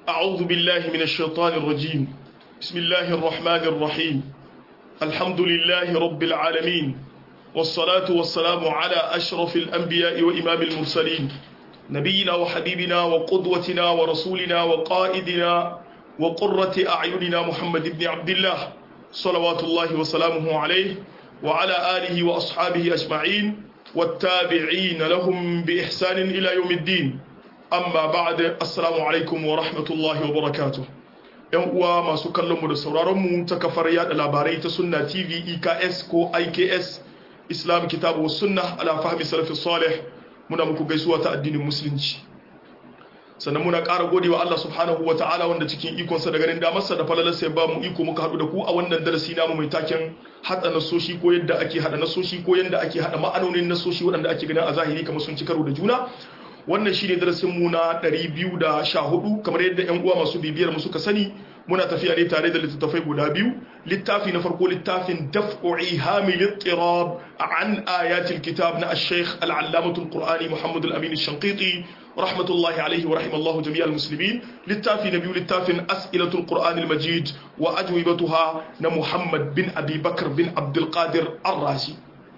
أعوذ بالله من الشيطان الرجيم بسم الله الرحمن الرحيم الحمد لله رب العالمين والصلاة والسلام على أشرف الأنبياء وإمام المرسلين نبينا وحبيبنا وقدوتنا ورسولنا وقائدنا وقرة أعيننا محمد بن عبد الله صلوات الله وسلامه عليه وعلى آله وأصحابه أجمعين والتابعين لهم بإحسان إلى يوم الدين أما بعد السلام عليكم ورحمة الله وبركاته ‘yan uwa masu kallonmu da sauraronmu ta kafar yada labarai ta sunna tv eks ko iks islam kitabu sunna ala fahmi salafi salih muna muku gaisuwa ta addinin musulunci sannan muna ƙara gode wa Allah subhanahu wa ta'ala wanda cikin ikonsa da ganin damarsa da falalarsa ya ba mu iko muka haɗu da ku a wannan darasi namu mai taken haɗa nasoshi ko yadda ake haɗa nasoshi ko yadda ake haɗa ma'anonin nasoshi waɗanda ake ganin a zahiri kamar sun ci karo da juna wannan shine darasin mu na 214 kamar yadda ƴan uwa masu bibiyar mu suka sani muna tafiya ne tare da littattafai guda biyu littafi na farko littafin daf'u ihamil ittirab an ayatil kitab na ash-shaykh al-allamatul qur'ani muhammad al-amin ash-shanqiti rahmatullahi alayhi wa rahimallahu jami'al muslimin littafi na biyu littafin as'ilatul qur'an al-majid wa ajwibatuha na muhammad bin abi bakr bin abdul qadir ar-razi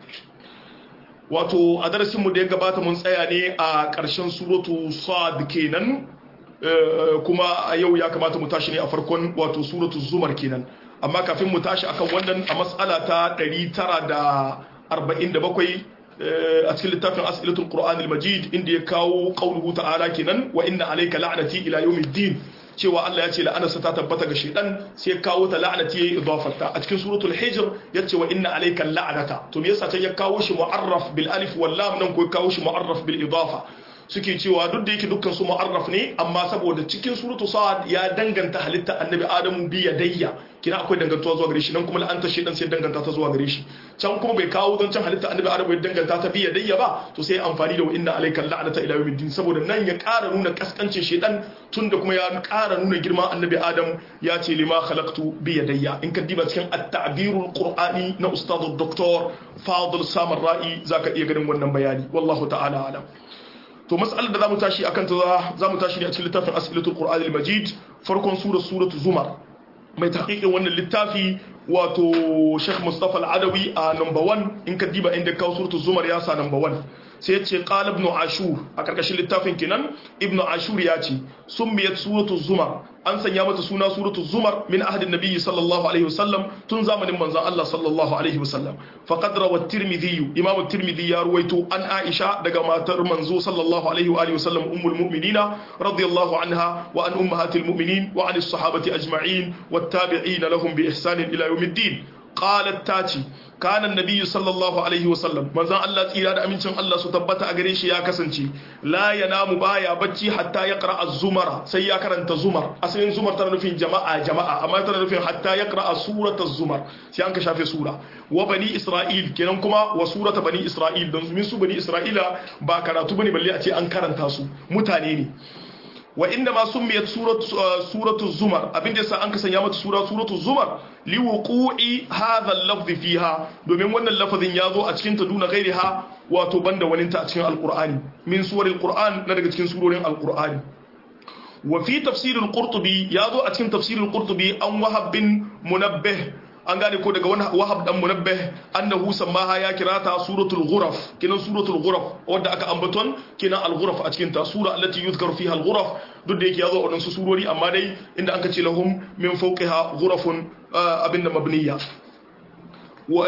wato a darasinmu da ya gabata mun tsaya ne a ƙarshen suratu sad kenan kuma a yau ya kamata mu tashi ne a farkon wato suratu zumar kenan amma kafin mu tashi akan wannan a matsala ta 947 a cikin littafin as'ilatul qur'anil majid inda ya kawo qauluhu ta'ala kenan wa inna alayka la'nati ila yawmiddin cewa Allah ya ce la'anarsa ta tabbata ga shaidan sai kawo ta la'anati yayi idafarta a cikin suratul hijr ya ce wa inna alayka la'nata to me yasa can ya kawo shi mu'arraf bil alif wal lam nan ko kawo shi mu'arraf bil idafa suke cewa duk da yake dukkan su mu'arraf ne amma saboda cikin suratu sa'ad ya danganta halitta annabi adamu bi yadayya kina akwai dangantuwa zuwa gare shi nan kuma la'anta shaidan sai danganta ta zuwa gare shi can kuma bai kawo don can halitta annabi adamu ya danganta ta bi yadayya ba to sai amfani da wa inna alayka la'nata ila yawmiddin saboda nan ya ƙara nuna kaskancin shaidan tunda kuma ya ƙara nuna girman annabi adam ya ce lima khalaqtu bi yadayya in ka diba cikin at-ta'birul qur'ani na ustadu doktor fadil samar ra'i zaka iya ganin wannan bayani wallahu ta'ala alam to mas'alar da zamu tashi akan ta zamu tashi ne a cikin littafin as'ilatul qur'an al-majid farkon sura suratu zumar mai tahqiqin wannan littafi wato Sheikh Mustafa Al-Adawi a number 1 in ka diba inda kawo suratu zumar ya sa number 1 sai ya ce qala ibn ashur a karkashin littafin kenan ibn ashur ya ce summiyat suratu zumar an sanya mata suna suratu zumar min ahadin nabiyyi sallallahu alaihi wasallam tun zamanin manzon Allah sallallahu alaihi wasallam faqad rawa at-tirmidhi imam at-tirmidhi ya ruwaito an aisha daga matar manzo sallallahu alaihi wa alihi wasallam ummul mu'minina radiyallahu anha wa an ummahatil mu'minin wa an as-sahabati ajma'in wat-tabi'in lahum bi ihsan ila yawmiddin qalat tati kana annabi sallallahu alaihi wasallam manzon Allah tsira da amincin Allah su tabbata a gare shi ya kasance la yanamu baya bacci hatta ya qra az-zumara sai ya karanta zumar asalin zumar tana nufin jama'a jama'a amma tana nufin hatta ya qra surata zumar sai an ka shafe sura wa bani isra'il kenan kuma wa surata bani isra'il don min su bani isra'ila ba karatu bane balle a ce an karanta su mutane ne wa inda ma summiyat suratu zumar abin da yasa an kasanya mata sura suratu zumar li wuqu'i hadha al-lafz fiha domin wannan lafazin ya zo a cikin ta duna ghairiha wato banda waninta a cikin alqur'ani min suwaril qur'an na daga cikin surorin alqur'ani wa fi tafsir al-qurtubi ya zo a cikin tafsir al-qurtubi an wahab bin munabbih an gane ko daga wani wahab dan munabbih annahu sammaha ya kirata suratul ghuraf kinan suratul ghuraf wanda aka ambaton kinan al-ghuraf a cikin ta sura allati yuzkaru fiha al-ghuraf duk da yake yazo a wadansu surori amma dai inda anka ce lahum min fawqiha ghurafun abin da mabniya wa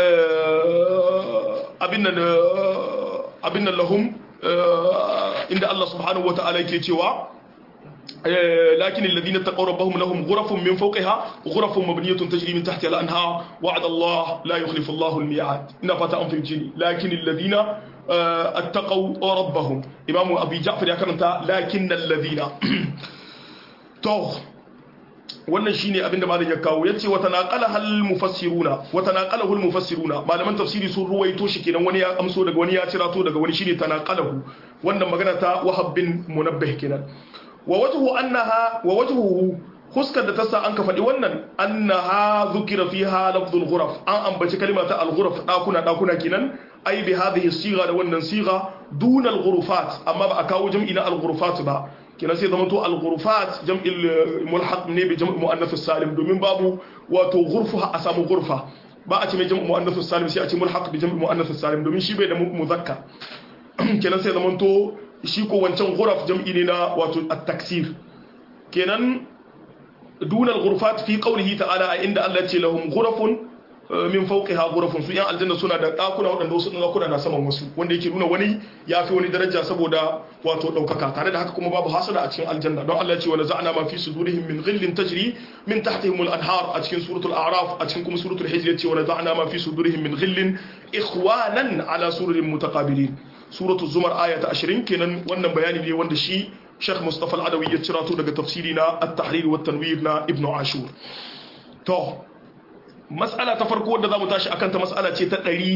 abin da abin da lahum inda Allah subhanahu wata'ala yake cewa لكن الذين اتقوا ربهم لهم غرف من فوقها غرف مبنية تجري من تحتها الأنهار وعد الله لا يخلف الله الميعاد إن فتاة في الجن لكن الذين اتقوا ربهم إمام أبي جعفر يكرمت لكن الذين تو wannan shine abin da malam ya kawo yace wa tanaqala hal mufassiruna wa tanaqalahu al mufassiruna malaman tafsiri sun ruwaito shi kenan wani ya amso daga wani ya cirato daga wani shine tanaqalahu wannan magana ta wahab bin munabbih kenan wa wajhu annaha wa wajhuhu huskar da ta sa an ka faɗi wannan annaha zukira fiha lafzul ghuraf an ambaci kalma ta al-ghuraf dakuna dakuna kenan ai bi hadhihi siga da wannan siga duna al-ghurufat amma ba a kawo jam'i na al-ghurufat ba kenan sai zama to al-ghurfat jam'il mulhaq ne bi jam'u muannath salim domin babu wato ghurfa a samu ghurfa ba a ce mai jam'u muannath salim sai a ce mulhaq bi jam'u muannath salim domin shi bai da muzakkar kenan sai zama to shi ko wancan ghuraf jam'i ne na wato at-taksir kenan dunal ghurfat fi qawlihi ta'ala a inda Allah ya ce lahum ghurafun min fawqiha ghurafun su yan aljanna suna da dakuna wadanda wasu dakuna na saman wasu wanda yake nuna wani ya fi wani daraja saboda wato daukaka tare da haka kuma babu hasada a cikin aljanna don Allah ya ce wa naza'na ma fi sudurihim min ghillin tajri min tahtihim al-anhar a cikin suratul a'raf a cikin kuma suratul hijr ya ce wa naza'na ma fi sudurihim min ghillin ikhwanan ala sururin mutaqabilin suratul zumar aya ta 20 kenan wannan bayani ne wanda shi Sheikh Mustafa Al-Adawi ya cira to daga tafsiri na At-Tahrir wa Tanwir na Ibn Ashur to mas'ala ta farko wadda zamu tashi akan ta mas'ala ce ta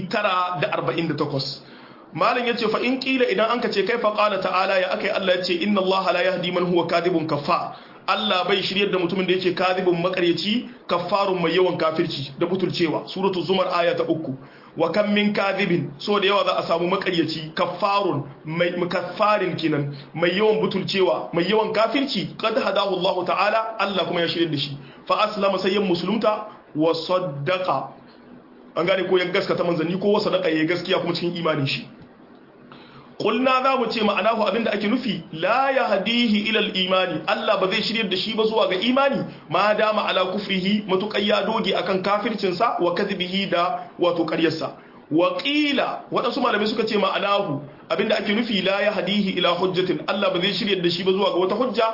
948 malam yace fa in kila idan anka ce kai fa qala ta'ala ya akai Allah yace inna Allah la yahdi man huwa kadibun kaffa Allah bai shiryar da mutumin da yake kadibun makaryaci kaffarun mai yawan kafirci da butulcewa suratul zumar aya ta uku wa kam min kadibin so da yawa za a samu makaryaci kaffarun mai mukaffarin kinan mai yawan butulcewa mai yawan kafirci qad hadahu Allah ta'ala Allah kuma ya shiryar da shi fa aslama sayyan musulunta wa saddaqa an gane ko ya gaskata manzanni ko wa sadaqa ya gaskiya kuma cikin imanin shi Kulna za mu ce ma'anahu abinda ake nufi la ya hadihi ilal imani Allah ba zai shiryar da shi ba zuwa ga imani ma dama ala kufrihi matuƙar ya doge akan kafircinsa wa kadhibihi da wato ƙaryarsa wa qila waɗansu malamai suka ce ma'anahu abinda ake nufi la ya hadihi ila hujjatin Allah ba zai shiryar da shi ba zuwa ga wata hujja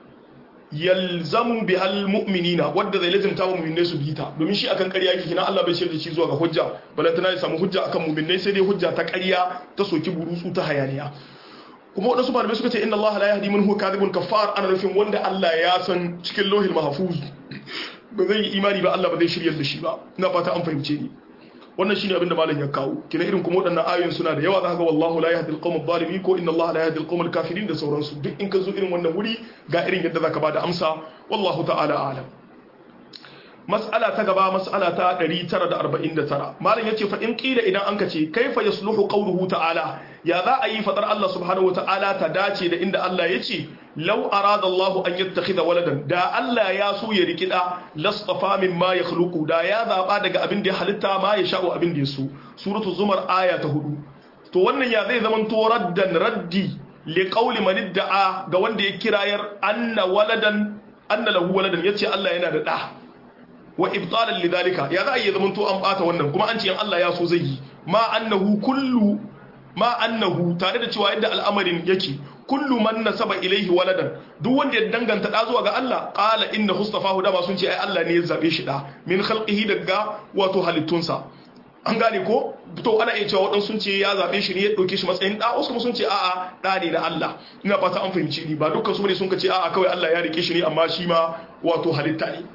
yalzamu bihal mu'minina wadda zai lazimta wa mu'minai su bita domin shi akan ƙarya yake kina Allah bai shirya shi zuwa ga hujja balantana ya samu hujja akan mu'minai sai dai hujja ta ƙarya ta soki burutsu ta hayaniya kuma wadansu malamai suka ce inna Allah la yahdi man huwa kadhibun kaffar ana nufin wanda Allah ya san cikin lauhil mahfuz ba zai yi imani ba Allah ba zai shiryar da shi ba ina fata an fahimce ni wannan shine abin da malam ya kawo kina irin kuma waɗannan ayoyin suna da yawa zaka ga wallahu la yahdi al-qawm adh-dhalimin ko inna Allah la yahdi al-qawm al-kafirin da sauransu duk in ka zo irin wannan wuri ga irin yadda zaka bada amsa wallahu ta'ala a'lam mas'ala ta gaba mas'ala ta 949 malam yace fa in qila idan anka ce kaifa yasluhu qawluhu ta'ala ya za a yi fadar Allah subhanahu wata'ala ta dace da inda Allah yace law arada Allah an yattakhidha waladan da Allah ya so ya riki da lastafa mimma yakhluqu da ya zaba daga abin da ya halitta ma ya sha'u abin da ya so suratu zumar aya ta hudu to wannan ya zai zaman to raddan raddi li qawli man idda'a ga wanda ya kirayar anna waladan anna lahu waladan yace Allah yana da da wa ibtalan lidhalika ya za a yi zaman to an bata wannan kuma an ce in Allah ya so zai yi ma annahu kullu ma annahu tare da cewa yadda al'amarin yake kullu man nasaba ilaihi waladan duk wanda ya danganta da zuwa ga Allah qala inna hustafahu da ba sun ce ai Allah ne ya zabe shi da min khalqihi daga wato halittunsa an gane ko to ana iya cewa waɗansu sun ce ya zabe shi ne ya ɗauke shi matsayin da wasu kuma sun ce a'a da ne na Allah ina fata an fahimci ni ba dukkan su ne sun ce a'a kawai Allah ya rike shi ne amma shi ma wato halitta ne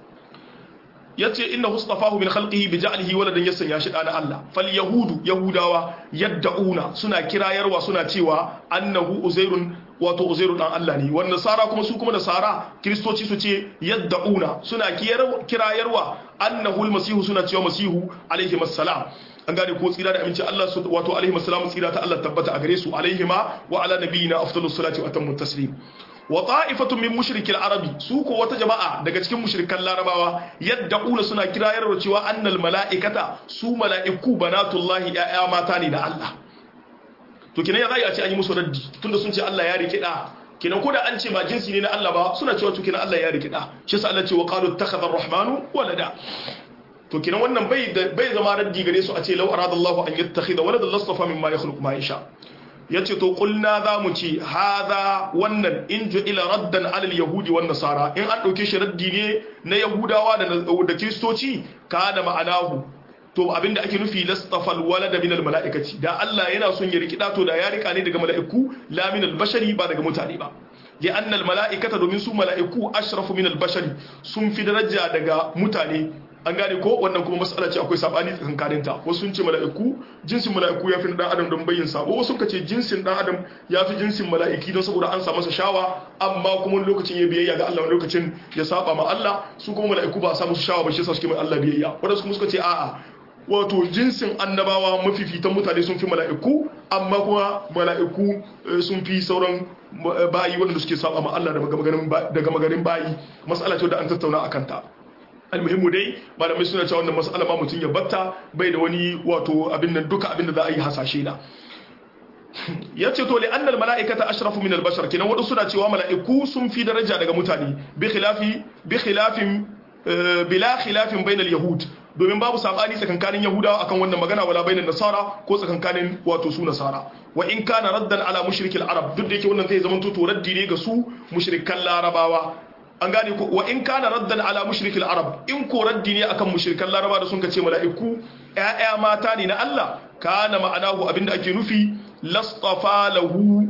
yace inna hustafahu min khalqihi bi ja'lihi waladan ya sanya shi da na Allah fal yahudu yahudawa yadda'una suna kirayarwa suna cewa annahu uzairun wato uzairu dan Allah ne wannan nasara kuma su kuma nasara kristoci su ce yadda'una suna kirayarwa annahu almasihu suna cewa masihu alaihi assalam an gane ko tsira da aminci Allah wato alaihi assalam tsira ta Allah tabbata a gare su alaihima wa ala nabiyina afdalus salati wa atammu taslim wa ta'ifatun min mushrikil arabi su ko wata jama'a daga cikin mushrikan larabawa yadda ula suna kirayar cewa annal mala'ikata su mala'iku banatullahi ya'ya mata ne da Allah to kinan ya zai a ce an yi musu raddi tunda sun ce Allah ya rike da kinan ko da an ce ba jinsi ne na Allah ba suna cewa to kinan Allah ya rike da shi yasa Allah ce wa qalu ittakhadha ar-rahmanu walada to kinan wannan bai bai zama raddi gare su a ce law arada Allah an yattakhidha waladan lastafa mimma yakhluqu ma yasha ya ce to kulna za mu ci haza wannan in ila raddan alal yahudi wan nasara in an ɗauke shi raddi ne na yahudawa da kiristoci ka da ma'anahu to abinda ake nufi lastafal walada min al mala'ikati da Allah yana son ya rikida to da ya rika ne daga mala'iku la min al bashari ba daga mutane ba li anna al mala'ikata domin su mala'iku ashrafu min al bashari sun fi daraja daga mutane an gane ko wannan kuma mas'ala ce akwai sabani tsakankanin ta wasu sun ce mala'iku jinsin mala'iku ya fi dan adam don bayyin sabo wasu suka ce jinsin dan adam ya fi jinsin mala'iki don saboda an sa masa shawa amma kuma lokacin ya biyayya ga Allah lokacin ya saba ma Allah su kuma mala'iku ba a sa musu shawa ba shi yasa suke mai Allah biyayya wadansu kuma suka ce a'a wato jinsin annabawa mafifitan mutane sun fi mala'iku amma kuma mala'iku sun fi sauran bayi wanda suke saba ma Allah daga magarin bayi mas'ala ce da an tattauna akan ta almuhimmu dai malamai suna cewa wannan mas'ala ma mutum ya batta bai da wani wato abin nan duka abin da za a yi hasashe na ya ce to li'annal mala'ikata ashrafu min al-bashar kenan wadansu suna cewa mala'iku sun fi daraja daga mutane bi khilafi bi khilafin bila khilafin bainal yahud domin babu sabani tsakankanin yahudawa akan wannan magana wala bainan nasara ko tsakankanin wato su nasara wa in kana raddan ala mushrikil arab duk da yake wannan zai zama to raddi ne ga su mushrikan larabawa an gane ko wa in kana raddan ala mushrikil arab in ko raddi ne akan mushrikan laraba da sun kace mala'iku ƴaƴa mata ne na Allah kana ma'anahu abinda ake nufi lastafa lahu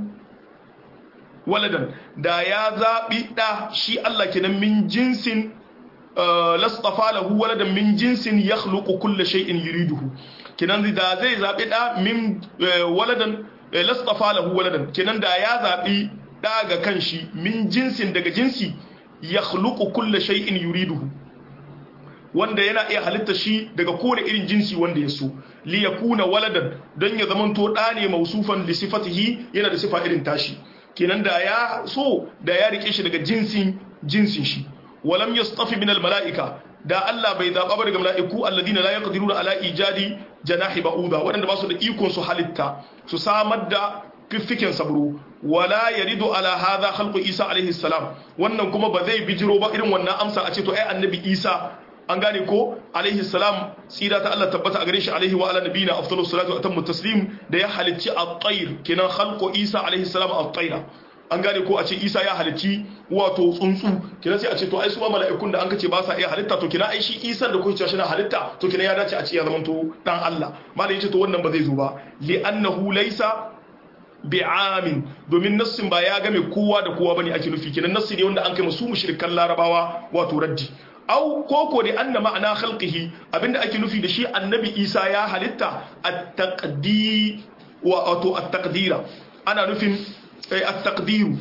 waladan da ya zabi da shi Allah kenan min jinsin lastafa lahu waladan min jinsin yakhluqu kulla shay'in yuriduhu kenan da zai zabi da min waladan lastafa lahu waladan kenan da ya zabi da ga kanshi min jinsin daga jinsi yakhluqu kulla shay'in yuriduhu wanda yana iya halitta shi daga kowane irin jinsi wanda ya so li yakuna waladan don ya zamanto da ne mausufan li sifatihi yana da sifa irin tashi kenan da ya so da ya rike shi daga jinsin jinsin shi walam yastafi min almalaika da Allah bai zaba ba daga mala'iku alladina la yaqdiruna ala ijadi janahi ba'uda wadanda ba su da ikon su halitta su samar da fiffiken sabro wala yaridu ala hadha khalqu isa alaihi salam wannan kuma ba zai bijiro ba irin wannan amsa a ce to ai annabi isa an gane ko alaihi salam tsira ta Allah tabbata a gare shi alaihi wa ala nabiyina afdalus salatu wa atammu taslim da ya halicci at-tayr kenan khalqu isa alaihi salam at-tayra an gane ko a ce isa ya halicci wato tsuntsu kina sai a ce to ai su ma mala'ikun da an kace ba sa iya halitta to kina ai shi isa da kuke cewa shi na halitta to kina ya dace a ce ya zamanto dan Allah malai yace to wannan ba zai zo ba li annahu laysa bi'amin domin nassin ba ya game kowa da kowa bane ake nufi kenan nassi ne wanda an kai musu mushrikan larabawa wato raddi au koko da anna ma'ana khalqihi abinda ake nufi da shi annabi isa ya halitta at-taqdi wa wato at-taqdira ana nufin at-taqdiru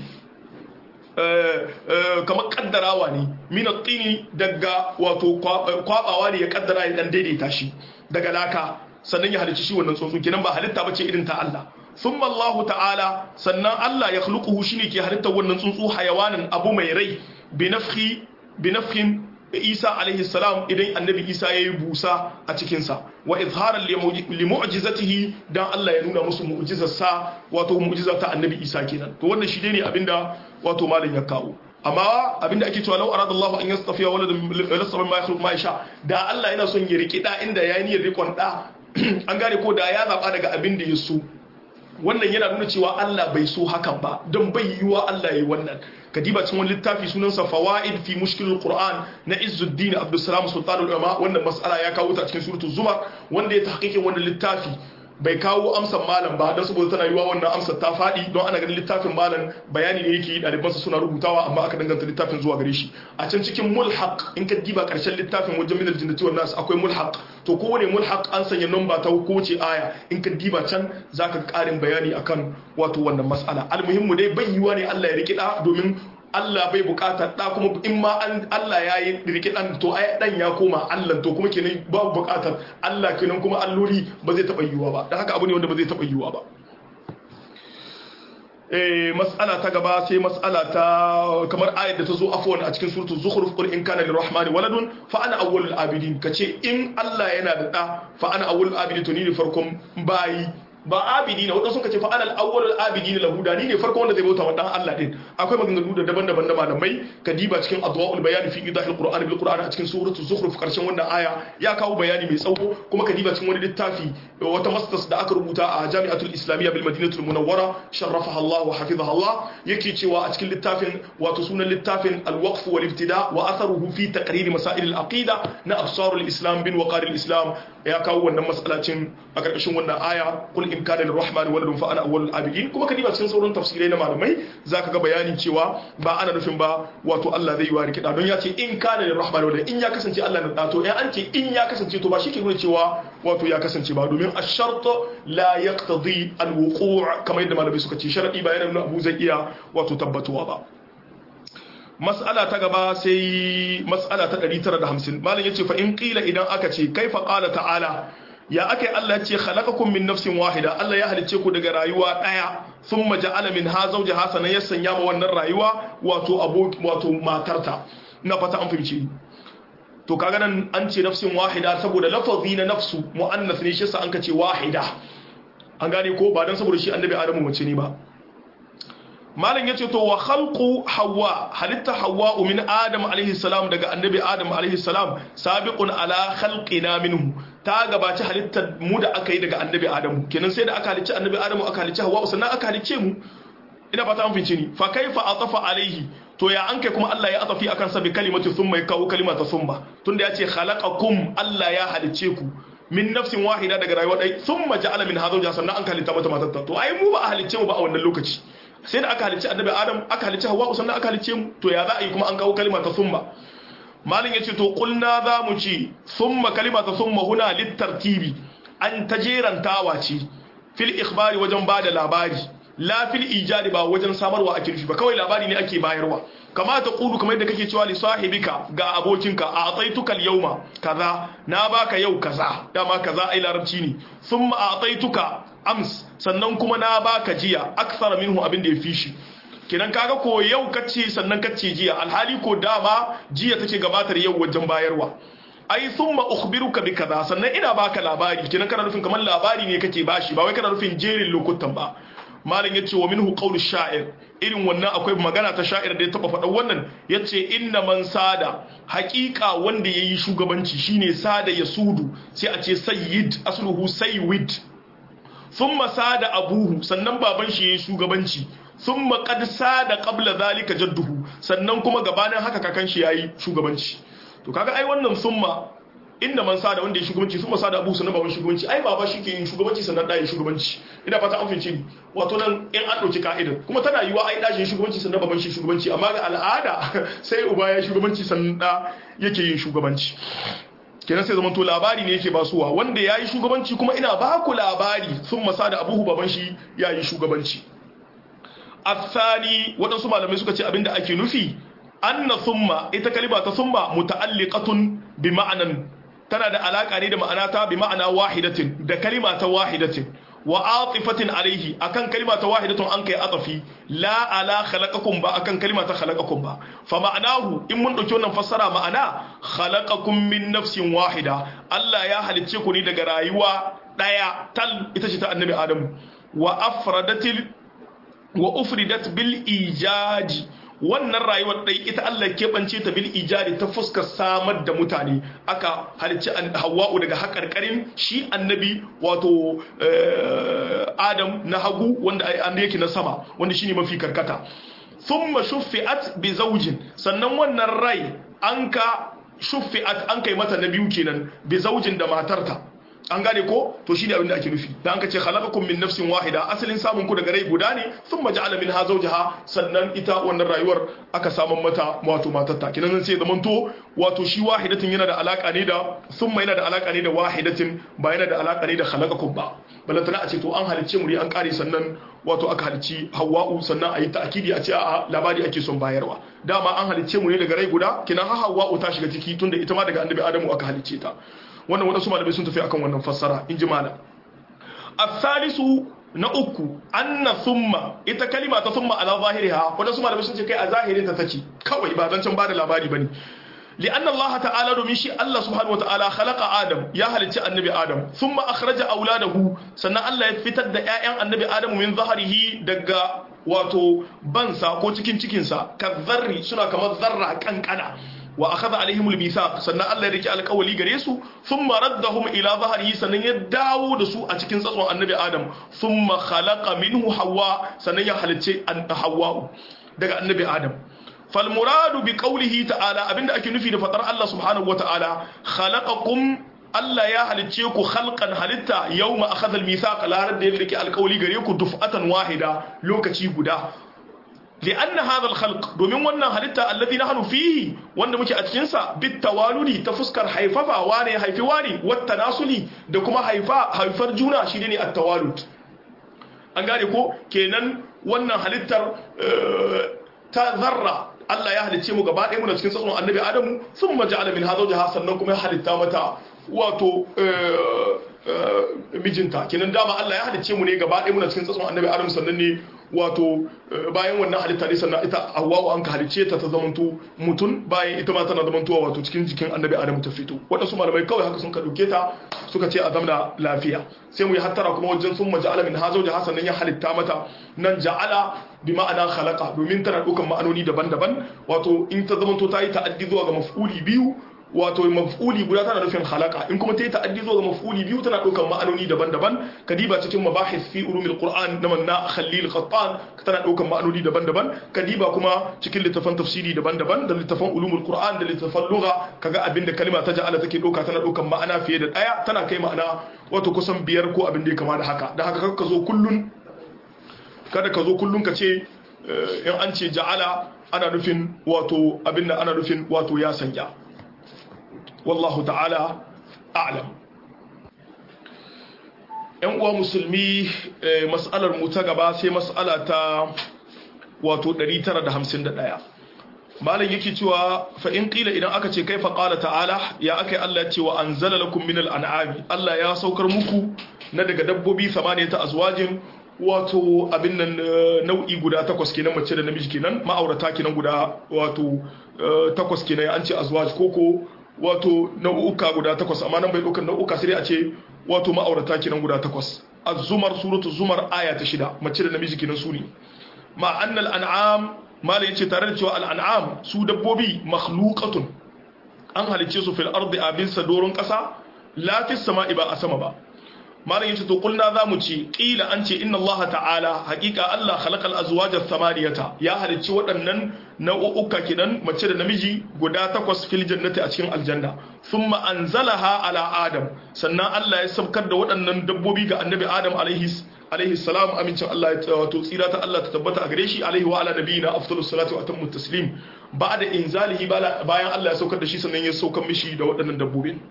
kamar kaddarawa ne min at-tini daga wato kwabawa ne ya kaddara ya dan daidaita shi daga laka sannan ya halicci shi wannan tsuntsu kenan ba halitta bace irin ta Allah thumma Allah ta'ala sannan Allah ya khluquhu shine ke halittar wannan tsuntsu hayawanin abu mai rai bi nafhi bi nafhin Isa alaihi salam idan annabi Isa ya yi busa a cikinsa wa izharan li mu'jizatihi dan Allah ya nuna musu mu'jizarsa wato mu'jizar ta annabi Isa kenan to wannan shi ne abinda wato malam ya kawo amma abinda ake cewa law arada Allah an yastafiya waladan lasaba ma yakhluq ma yasha da Allah yana son ya riki da inda yayi niyyar rikon da an gane ko da ya zaba daga abin da ya so wannan yana nuna cewa Allah bai so hakan ba don bai yiwa Allah yi wannan kadiba cikin wani littafi sunansa fawaid fi mushkilul qur'an na izzuddin abdussalam sultanul ulama wannan mas'ala ya kawo ta cikin suratul zumar wanda ya tahqiqin wannan littafi bai kawo amsar malam ba don saboda tana yiwa wannan amsar ta faɗi don ana ganin littafin malam bayani ne yake ɗalibansa suna rubutawa amma aka danganta littafin zuwa gare shi a can cikin mulhaq in ka diba ƙarshen littafin wajen minal jinnati wan nas akwai mulhaq to kowane mulhaq an sanya namba ta kowace aya in ka diba can zaka ƙarin bayani akan wato wannan mas'ala almuhimmu dai bai yiwa ne Allah ya riki da domin Allah bai bukatar da kuma in ma Allah ya yi riki dan to ai dan ya koma Allah to kuma kenan babu bukatar Allah kenan kuma alloli ba zai taba yiwuwa ba dan haka abu ne wanda ba zai taba yiwuwa ba eh mas'ala ta gaba sai mas'ala ta kamar ayat da ta zo afwan a cikin suratul zukhruf qul in kana lirrahmani waladun fa ana awwalul abidin kace in Allah yana da da fa ana awwalul abidin to ni ne farkon bayi ba abidi ne wadanda suka ce fa anal awwalul abidi ne lahuda ni ne farko wanda zai bauta wa dan Allah din akwai maganganu da daban-daban da malamai kadiba cikin adwaul bayan fi idahil qur'an bil qur'an a cikin suratul zukhruf karshen wannan aya ya kawo bayani mai tsawo kuma kadiba cikin wani littafi wata masters da aka rubuta a jami'atul islamiyya bil madinatul munawwara sharrafaha Allah wa hafizaha Allah yake cewa a cikin littafin wato sunan littafin al waqf wal ibtida wa atharuhu fi taqrir masail al aqida na absarul islam bin waqar al islam ya kawo wannan mas'alacin a karkashin wannan aya kul in kana lirrahman waladun fa ana awwalul abidin kuma kadiba cikin sauran tafsirai na malamai zaka ga bayanin cewa ba ana nufin ba wato Allah zai yi wa rikida don ya ce in kana lirrahman waladun in ya kasance Allah na dato in an ce in ya kasance to ba shi ke nuna cewa wato ya kasance ba domin ash-shart la yaqtadi al-wuqu' kamar yadda malamai suka ce sharadi ba yana nuna abu zai iya wato tabbatuwa ba mas'ala ta gaba sai mas'ala ta 950 malam yace fa in qila idan aka ce kaifa qala ta'ala ya ake Allah ya ce khalaqakum min nafsin wahida Allah ya halicce ku daga rayuwa daya thumma ja'ala minha zawjaha sanan ya sanya ma wannan rayuwa wato aboki wato matarta na fata an fahimci to kaga nan an ce nafsin wahida saboda lafazi na nafsu muannas ne shi yasa an ka ce wahida an gane ko ba dan saboda shi annabi adamu mace ne ba malam yace to wa khalqu hawa halitta hawa min adam alaihi salam daga annabi adam alaihi salam sabiqun ala khalqina minhu ta gabaci halittar mu da aka yi daga annabi adamu kenan sai da aka halicci annabi adamu aka halicci hawa sannan aka halicce mu ina fata an fince ni fa kaifa atafa alaihi to ya an kai kuma Allah ya atafi akan sa bi kalimatu thumma ya kawo kalimata thumma tunda ya ce khalaqakum Allah ya halicce ku min nafsin wahida daga rayuwa dai thumma ja'ala min hadha sannan an halitta mata matarta to ai mu ba a halicce mu ba a wannan lokaci sai da aka halicci annabi adam aka halicci hawa sannan aka halicce mu to ya za a yi kuma an kawo kalima ta summa malin yace to kulna za mu ci summa kalima ta summa huna littartibi an ta jerantawa ce fil ikhbari wajen bada labari la fil ijadi ba wajen samarwa ake nufi ba kawai labari ne ake bayarwa kama ta kudu kamar yadda kake cewa li sahibika ga abokinka a ataituka yauma kaza na baka yau kaza dama kaza ai larabci ne thumma ataituka ams sannan kuma na baka jiya aksara minhu abin da ya fi shi kenan kaga ko yau kace sannan kace jiya alhali ko dama jiya take gabatar yau wajen bayarwa ai thumma ukhbiruka bi kaza sannan ina baka labari kenan kana nufin kamar labari ne kake bashi ba wai kana nufin jerin lokutan ba malam yace wa minhu qawlu sha'ir irin wannan akwai magana ta sha'ir da ya taba faɗa wannan yace inna man sada haƙiƙa wanda yayi shugabanci shine sada yasudu sai a ce sayyid asluhu sayyid thumma sada abuhu sannan baban shi yayi shugabanci thumma qad sada qabla zalika jadduhu sannan kuma gabanin haka kakan shi yayi shugabanci to kaga ai wannan thumma inda man sada wanda ya shugabanci thumma sada abuhu sannan baban shugabanci ai baba shi ke yin shugabanci sannan da yin shugabanci ina fata an fince ni wato nan in an dauki ka'idar kuma tana yiwa ai dashin shugabanci sannan baban shi shugabanci amma ga al'ada sai uba ya shugabanci sannan da yake yin shugabanci kenan sai zamanto labari ne yake basuwa wanda ya yi shugabanci kuma ina ba ku labari sun masa da abuhu baban shi ya yi shugabanci athani waɗansu malamai suka ce abinda ake nufi anna summa ita kalima ta summa muta'alliqatun bi ma'anan tana da alaka ne da ma'ana ta bi ma'ana wahidatin da kalima ta wahidatin wa atifatin alaihi akan kalima ta wahidatun an kai atafi la ala khalaqakum ba akan kalima ta khalaqakum ba fa ma'anahu in mun dauki wannan fassara ma'ana khalaqakum min nafsin wahida Allah ya halicce ku ne daga rayuwa daya tal ita ce ta annabi Adamu wa afradatil wa ufridat bil ijaji wannan rayuwar dai ita Allah keɓance ta bil ijari ta fuskar samar da mutane aka halicci hawa'u daga haƙarƙarin shi annabi wato adam na hagu wanda an yake na sama wanda shine mafi karkata thumma shuffi'at bi zawjin sannan wannan rai an ka shuffi'at an kai mata na biyu kenan bi zawjin da matarta an gane ko to shine abin da ake nufi da an ka ce khalaqakum min nafsin wahida asalin samun ku daga rai guda ne thumma ja'ala minha zawjaha sannan ita wannan rayuwar aka saman mata wato matarta kinan sai zaman to wato shi wahidatin yana da alaka ne da thumma yana da alaka ne da wahidatin ba yana da alaka ne da khalaqakum ba balantana a ce to an halicce mu an kare sannan wato aka halicci hawa'u sannan a yi ta'akidi a ce a labari ake son bayarwa dama an halicce mu ne daga rai guda kinan ha hawa'u ta shiga ciki tunda ita ma daga annabi adamu aka halicce ta wannan wadansu malamai sun tafi akan wannan fassara in ji malam asalisu na uku anna summa ita kalima ta summa ala zahiriha wadansu malamai sun ce kai a zahirin ta take kawai ba zan can bada labari bane لأن الله تعالى domin shi Allah subhanahu wataala khalaqa Adam ya halicci annabi Adam thumma akhraja auladahu sannan Allah ya fitar da ƴaƴan annabi Adam min zahrihi daga wato bansa ko cikin cikinsa kazzarri suna kamar zarra kankana wa akhadha alaihim almithaq sannan Allah ya rike alƙawali gare su thumma raddahum ila zahrihi sannan ya dawo da su a cikin tsatson annabi Adam thumma khalaqa minhu Hawwa sannan ya halicce Hawwa daga annabi Adam fal muradu bi qawlihi ta'ala abinda ake nufi da fadar Allah subhanahu wa ta'ala khalaqakum Allah ya halicce ku khalqan halitta yawma akhadha al-mithaq la da ya rike alƙawali gare ku duf'atan wahida lokaci guda لأن هذا الخلق domin wannan halitta alladhi nahnu fihi wanda muke a cikin sa bit tawaludi ta fuskar haifafa wane haifi wani wat tanasuli da kuma haifa haifar juna shi ne at tawalud an gane ko kenan wannan halittar ta zarra Allah ya halicce mu gaba ɗaya muna cikin tsatson annabi Adamu sun maja'ala min hadha jaha sannan kuma ya halitta mata wato mijinta kenan dama Allah ya halicce mu ne gaba ɗaya muna cikin tsatson annabi Adam sannan ne wato bayan wannan halitta ne sannan ita Hawwa an ka halicce ta ta zamanto mutum bayan ita ma tana zamantowa wato cikin jikin annabi Adam ta fito waɗansu malamai kawai haka sun ka dauke ta suka ce a zamna lafiya sai mu yi hattara kuma wajen sun maja'ala min hazo da hasan ya halitta mata nan ja'ala bi ma'ana khalaqa domin tana ɗaukan ma'anoni daban-daban wato in ta zamanto ta yi ta'addi zuwa ga maf'uli biyu wato maf'uli guda tana nufin halaka in kuma ta yi ta'addi zuwa ga maf'uli biyu tana ɗaukar ma'anoni daban-daban kadiba cikin mabahis fi ulumil qur'an na manna khalil qattan tana ɗaukar ma'anoni daban-daban kadiba kuma cikin littafan tafsiri daban-daban da littafan ulumul qur'an da littafan lugha kaga abin da kalma ta ja'ala take ɗauka tana ɗaukar ma'ana fiye da ɗaya tana kai ma'ana wato kusan biyar ko abin da ya kama da haka da haka ka zo kullun kada ka zo kullun ka ce in an ce ja'ala ana nufin wato abin da ana nufin wato ya sanya wallahu ta'ala a'lam yan uwa musulmi mas'alar mu ta gaba sai mas'ala ta wato 951 malam yake cewa fa in qila idan aka ce kaifa qala ta'ala ya akai Allah ya ce wa anzala lakum minal an'ami Allah ya saukar muku na daga dabbobi samaniyata azwajin wato abin nan nau'i guda takwas kenan mace da namiji kenan ma'aurata kenan guda wato takwas kenan an ce azwaj koko wato nau'uka guda takwas amma nan bai ɗaukar nau'uka sai a ce wato ma'aurata kenan guda takwas az-zumar suratu zumar aya ta shida mace da namiji kenan su ne ma annal an'am mala yace tare da cewa al-an'am su dabbobi makhluqatun an halicce su fil ardi abin doron kasa la fis sama'i ba a sama ba malam yace to kulna zamu ce qila an ce inna allaha ta'ala haqiqa allah khalaqal azwaja thamaniyata ya halicci waɗannan nau'uka kidan mace da namiji guda takwas fil jannati a cikin aljanna thumma anzalaha ala adam sannan allah ya sabkar da waɗannan dabbobi ga annabi adam alaihi alaihi salam amincin allah ya wato tsira ta allah ta tabbata a gare shi alaihi wa ala nabiyina afdalus salatu wa atammu taslim ba'da inzalihi bayan allah ya saukar da shi sannan ya saukar mishi da waɗannan dabbobin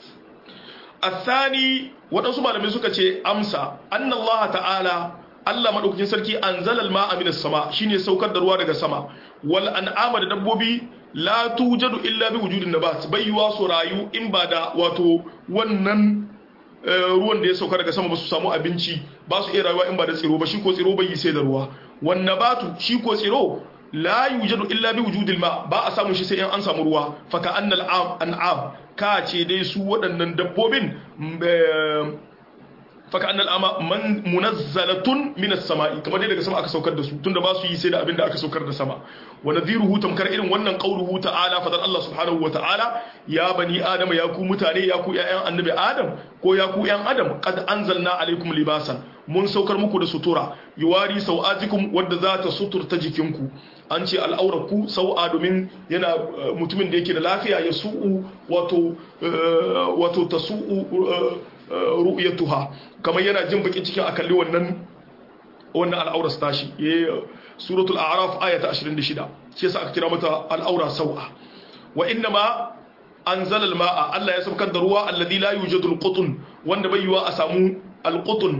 الثاني waɗansu malamai suka ce amsa annallaha ta'ala Allah madaukakin sarki anzala al-ma'a minas sama shine saukar da ruwa daga sama wal an'ama da dabbobi la tujadu illa bi wujudin nabat bayyuwa su rayu in ba da wato wannan ruwan da ya sauka daga sama ba su samu abinci ba su iya rayuwa in ba da tsiro ba shi ko tsiro bai yi sai da ruwa wan nabatu shi ko tsiro la yujadu illa bi wujudil ma ba a samu shi sai in an samu ruwa fa ka annal an'am ka ce dai su waɗannan dabbobin faka annal ama man munazzalatun minas sama'i kamar dai daga sama aka saukar da su tunda ba su yi sai da abin da aka saukar da sama wa nadhiruhu tamkar irin wannan qauluhu ta'ala fadar Allah subhanahu wa ta'ala ya bani adam ya ku mutane ya ku ƴaƴan annabi adam ko ya ku ƴan adam qad anzalna alaikum libasan mun saukar muku da sutura yuwari sau'atikum wadda za ta suturta jikinku an ce al'aurarku sau'a domin yana mutumin da yake da lafiya ya su'u wato wato ta su'u ru'yatuha kamar yana jin baki cikin akalli wannan wannan al'aurar tashi suratul a'raf aya ta 26 shi yasa aka kira mata al'aura sau'a wa inna ma anzala al-ma'a Allah ya saukar da ruwa alladhi la yujadu al-qutun wanda bai yiwa a samu al-qutun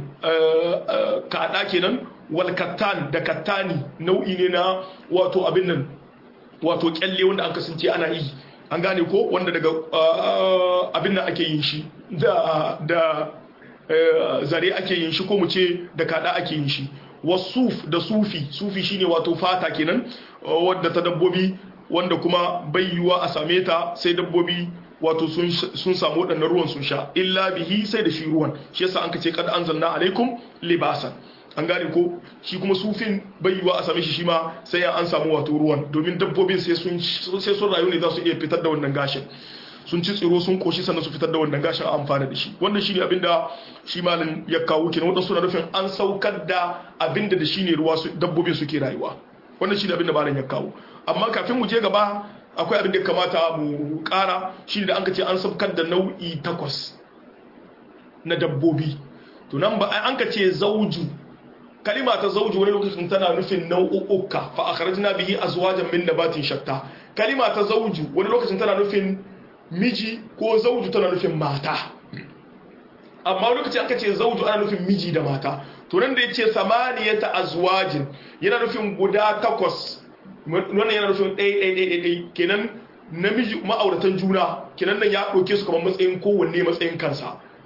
kada kenan wal kattan da kattani nau'i ne na wato abin nan wato kyalle wanda an kasance ana yi an gane ko wanda daga abin nan ake yin shi da da zare ake yin shi ko mu ce da kada ake yin shi wasuf da sufi sufi shine wato fata kenan wadda ta dabbobi wanda kuma bai yiwa a same ta sai dabbobi wato sun samu waɗannan ruwan sun sha illa bihi sai da shi ruwan shi yasa an kace kad anzalna alaikum libasan an gane ko shi kuma sufin bai yiwa a same shi shi ma sai an samu wato ruwan domin dabbobin sai sun sai sun rayu ne za su iya fitar da wannan gashin sun ci tsiro sun koshi sannan su fitar da wannan gashin a amfana da shi wannan shine abinda shi malam ya kawo kenan wanda suna nufin an saukar da abinda da shine ruwa dabbobin suke rayuwa wannan shine abinda malam ya kawo amma kafin mu je gaba akwai abin da ya kamata mu kara shine da an ce an saukar da nau'i takwas na dabbobi to nan ba an ka ce zauju kalima ta zauju wani lokacin tana nufin nau'uka fa akhrajna bihi azwajan min nabatin shatta kalima ta zauju wani lokacin tana nufin miji ko zauju tana nufin mata amma wani lokacin aka ce zauju ana nufin miji da mata to nan da yace samaniyata azwajin yana nufin guda takwas wannan yana nufin ɗaya ɗaya ɗaya ɗaya kenan namiji ma'auratan juna kenan nan ya ɗauke su kamar matsayin kowanne matsayin kansa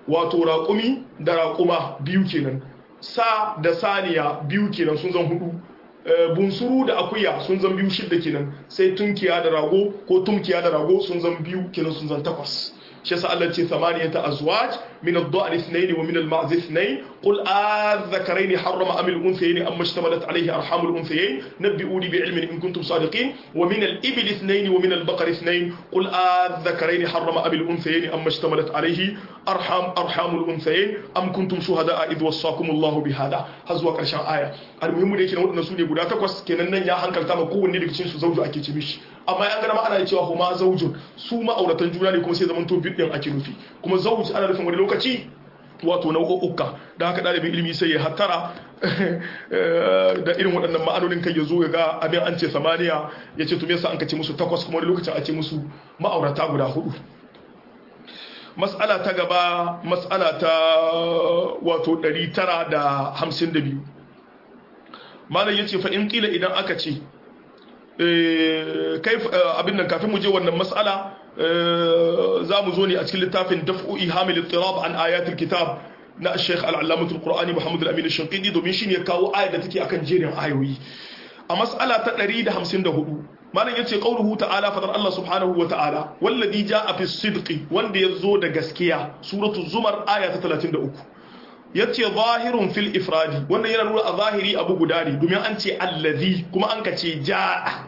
wato raƙumi da raƙuma biyu kenan sa da saniya biyu kenan sun zan hudu bunsuru da akuya sun zan biyu shidda kenan sai tunkiya da rago ko tumkiya da rago sun zan biyu kenan sun zan takwas shi yasa Allah ce thamaniyata azwaj min ad-da'n ithnayn wa min al-ma'z ithnayn qul adh-dhakarayn harrama am al-unthayayn amma ishtamalat alayhi arham al-unthayayn nabbi'uni bi'ilmin in kuntum sadiqin wa min al-ibil ithnayn wa min al-baqar ithnayn qul adh-dhakarayn harrama am al-unthayayn amma ishtamalat alayhi arham arham al-unthayayn am kuntum shuhada'a idh wassakum Allah bihadha hazwa karshen aya al-muhimmu da yake na wadannan su ne guda takwas kenan nan ya hankalta ma kowanne daga cikin su zauju ake ce mishi amma an gana ana cewa huma zaujun su ma'auratan juna ne kuma sai zaman to bidin ake nufi kuma zauj ana nufin wani lokaci wato nau'uka da haka ɗalibin ilimi sai ya hattara da irin waɗannan ma'anonin kai ya zo ya ga abin an ce samaniya ya ce tume sa an kace musu takwas kuma wani lokacin a ce musu ma'aurata guda hudu mas'ala ta gaba mas'ala ta wato 952 malam yace fa in kila idan aka ce kai abin nan kafin mu je wannan mas'ala za mu zo ne a cikin littafin daf'u ihamil ittirab an ayatul kitab na Sheikh al-Allamah al-Qur'ani Muhammad al-Amin al-Shinqidi domin shine ya kawo ayar da take akan jerin ayoyi a mas'ala ta 154 malam yace qauluhu ta'ala fadar Allah subhanahu wa ta'ala wallazi ja'a fi sidqi wanda yazo da gaskiya suratul zumar aya ta 33 yace zahirun fil ifradi wanda yana nuna a zahiri abu guda ne domin an ce allazi kuma an ka ce ja'a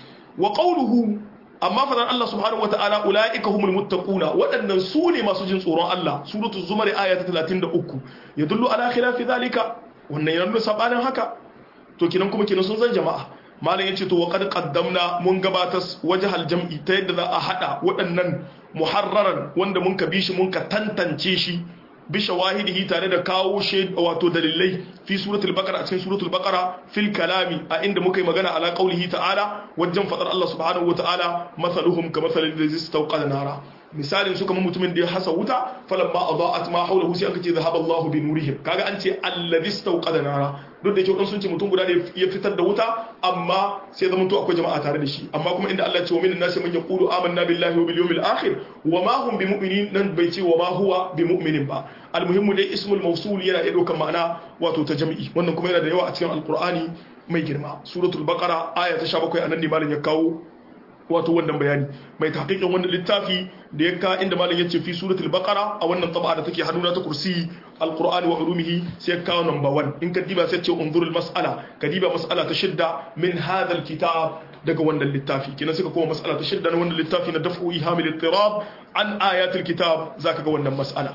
wa qawluhu amma fadan Allah subhanahu wataala ulaika humul muttaquna waɗannan su ne masu jin tsoron Allah suratul zumar aya ta 33 yadullu ala khilafi zalika wannan yana nuna sabanin haka to kinan kuma kinan sun zan jama'a malam yace to wa qad qaddamna mun gabatar wajhal jam'i ta yadda za a hada waɗannan muharraran wanda mun ka bi shi mun ka tantance shi bi shawahidihi tare da kawo shi wato dalilai fi suratul baqara a cikin suratul baqara fil kalami a inda muka yi magana ala qaulihi ta'ala wajen fadar Allah subhanahu wa ta'ala masaluhum ka masalil ladzi istawqada nara misalin su kamar mutumin da ya hasa wuta falamma adaa'at ma hawlahu sai aka ce zahaba Allah bi nurihim kaga an ce alladhi istawqada nara duk da kyau sun ce mutum guda ne ya fitar da wuta amma sai zama to akwai jama'a tare da shi amma kuma inda Allah ya ce wa minan nasi man yaqulu amanna billahi wa bil yawmil akhir wa ma hum bimu'minin nan bai ce wa ma huwa bimu'minin ba almuhimmu dai ismul mawsul yana iya daukan ma'ana wato ta jami'i wannan kuma yana da yawa a cikin alqur'ani mai girma suratul baqara aya ta 17 anan ne malam ya kawo wato wannan bayani mai tahqiqin wannan littafi da ya ka inda malam yace fi suratul baqara a wannan taba da take hannuna ta kursi alqur'ani wa ulumihi sai ya kawo number 1 in ka diba sai ce unzurul mas'ala ka diba mas'ala ta shidda min hadha alkitab daga wannan littafi kina suka koma mas'ala ta shidda na wannan littafi na daf'u ihamil ittirab an ayatul kitab zaka ga wannan mas'ala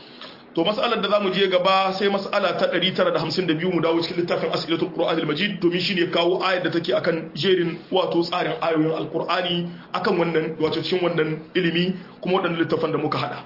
to mas'alar da zamu je gaba sai mas'ala ta 952 mu dawo cikin littafin as'ilatul qur'an al-majid domin shine kawo ayar da take akan jerin wato tsarin ayoyin alqur'ani akan wannan wato cikin wannan ilimi kuma wadannan littafan da muka hada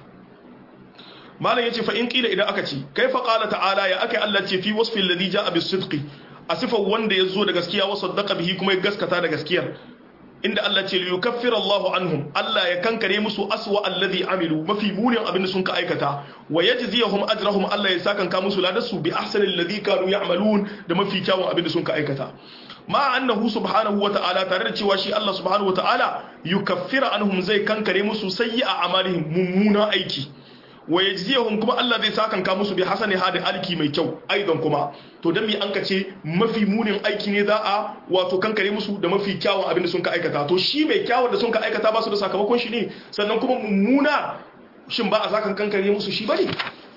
malam yace fa in kila idan aka ce kaifa qala ta'ala ya akai Allah ce fi wasfi alladhi ja'a bis-sidqi a sifar wanda ya zo da gaskiya wa saddaqa bihi kuma ya gaskata da gaskiyar inda Allah ce liyukaffir Allahu anhum Allah ya kankare musu aswa alladhi amilu mafi munin abin da sun ka aikata wa yajziyahum ajrahum Allah ya sakanka musu ladarsu bi ahsanil ladhi kanu ya'malun da mafi kyawun abin da sun ka aikata ma annahu subhanahu wa ta'ala tare da cewa shi Allah subhanahu wa ta'ala yukaffira anhum zai kankare musu sayyi'a amalihim mummuna aiki wa yajziyahum kuma Allah zai sakanka musu bi hasani hadin alki mai kyau aidan kuma to dan mi an kace mafi munin aiki ne za a wato kankare musu da mafi kyawun abin da sun ka aikata to shi mai kyawun da sun ka aikata ba su da sakamakon shi ne sannan kuma mummuna shin ba a sakan kankare musu shi bane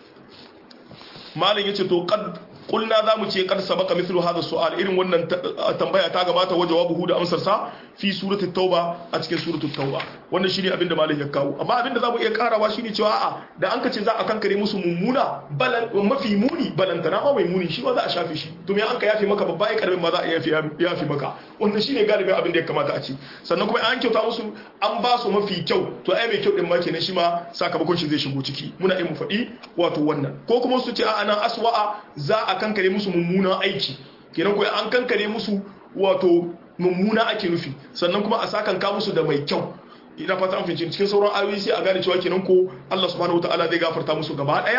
malam yace to qad kulna za mu ce kar sabaka mithlu hadha su'al irin wannan tambaya ta gabata wa jawabuhu da amsar sa fi surati tauba a cikin surati tauba wannan shine abin da malam ya kawo amma abin da zamu iya karawa shine cewa a'a da an kace za a kankare musu mummuna balan mafi muni balantana ma mai muni shi ma za a shafe shi to me an ka yafe maka babba ai karbin ma za a yafe yafe maka wannan shine galibin abin da ya kamata a ci sannan kuma an kyauta musu an ba su mafi kyau to ai mai kyau din ma kenan shi ma sakamakon shi zai shigo ciki muna yi mu faɗi wato wannan ko kuma su ce a'a nan aswa'a za a kankare musu mummunan aiki kenan ko an kankare musu wato mummuna ake nufi sannan kuma a sakanka musu da mai kyau ina fata an fice cikin sauran ayoyi sai a gane cewa kenan ko Allah subhanahu wataala zai gafarta musu gaba daya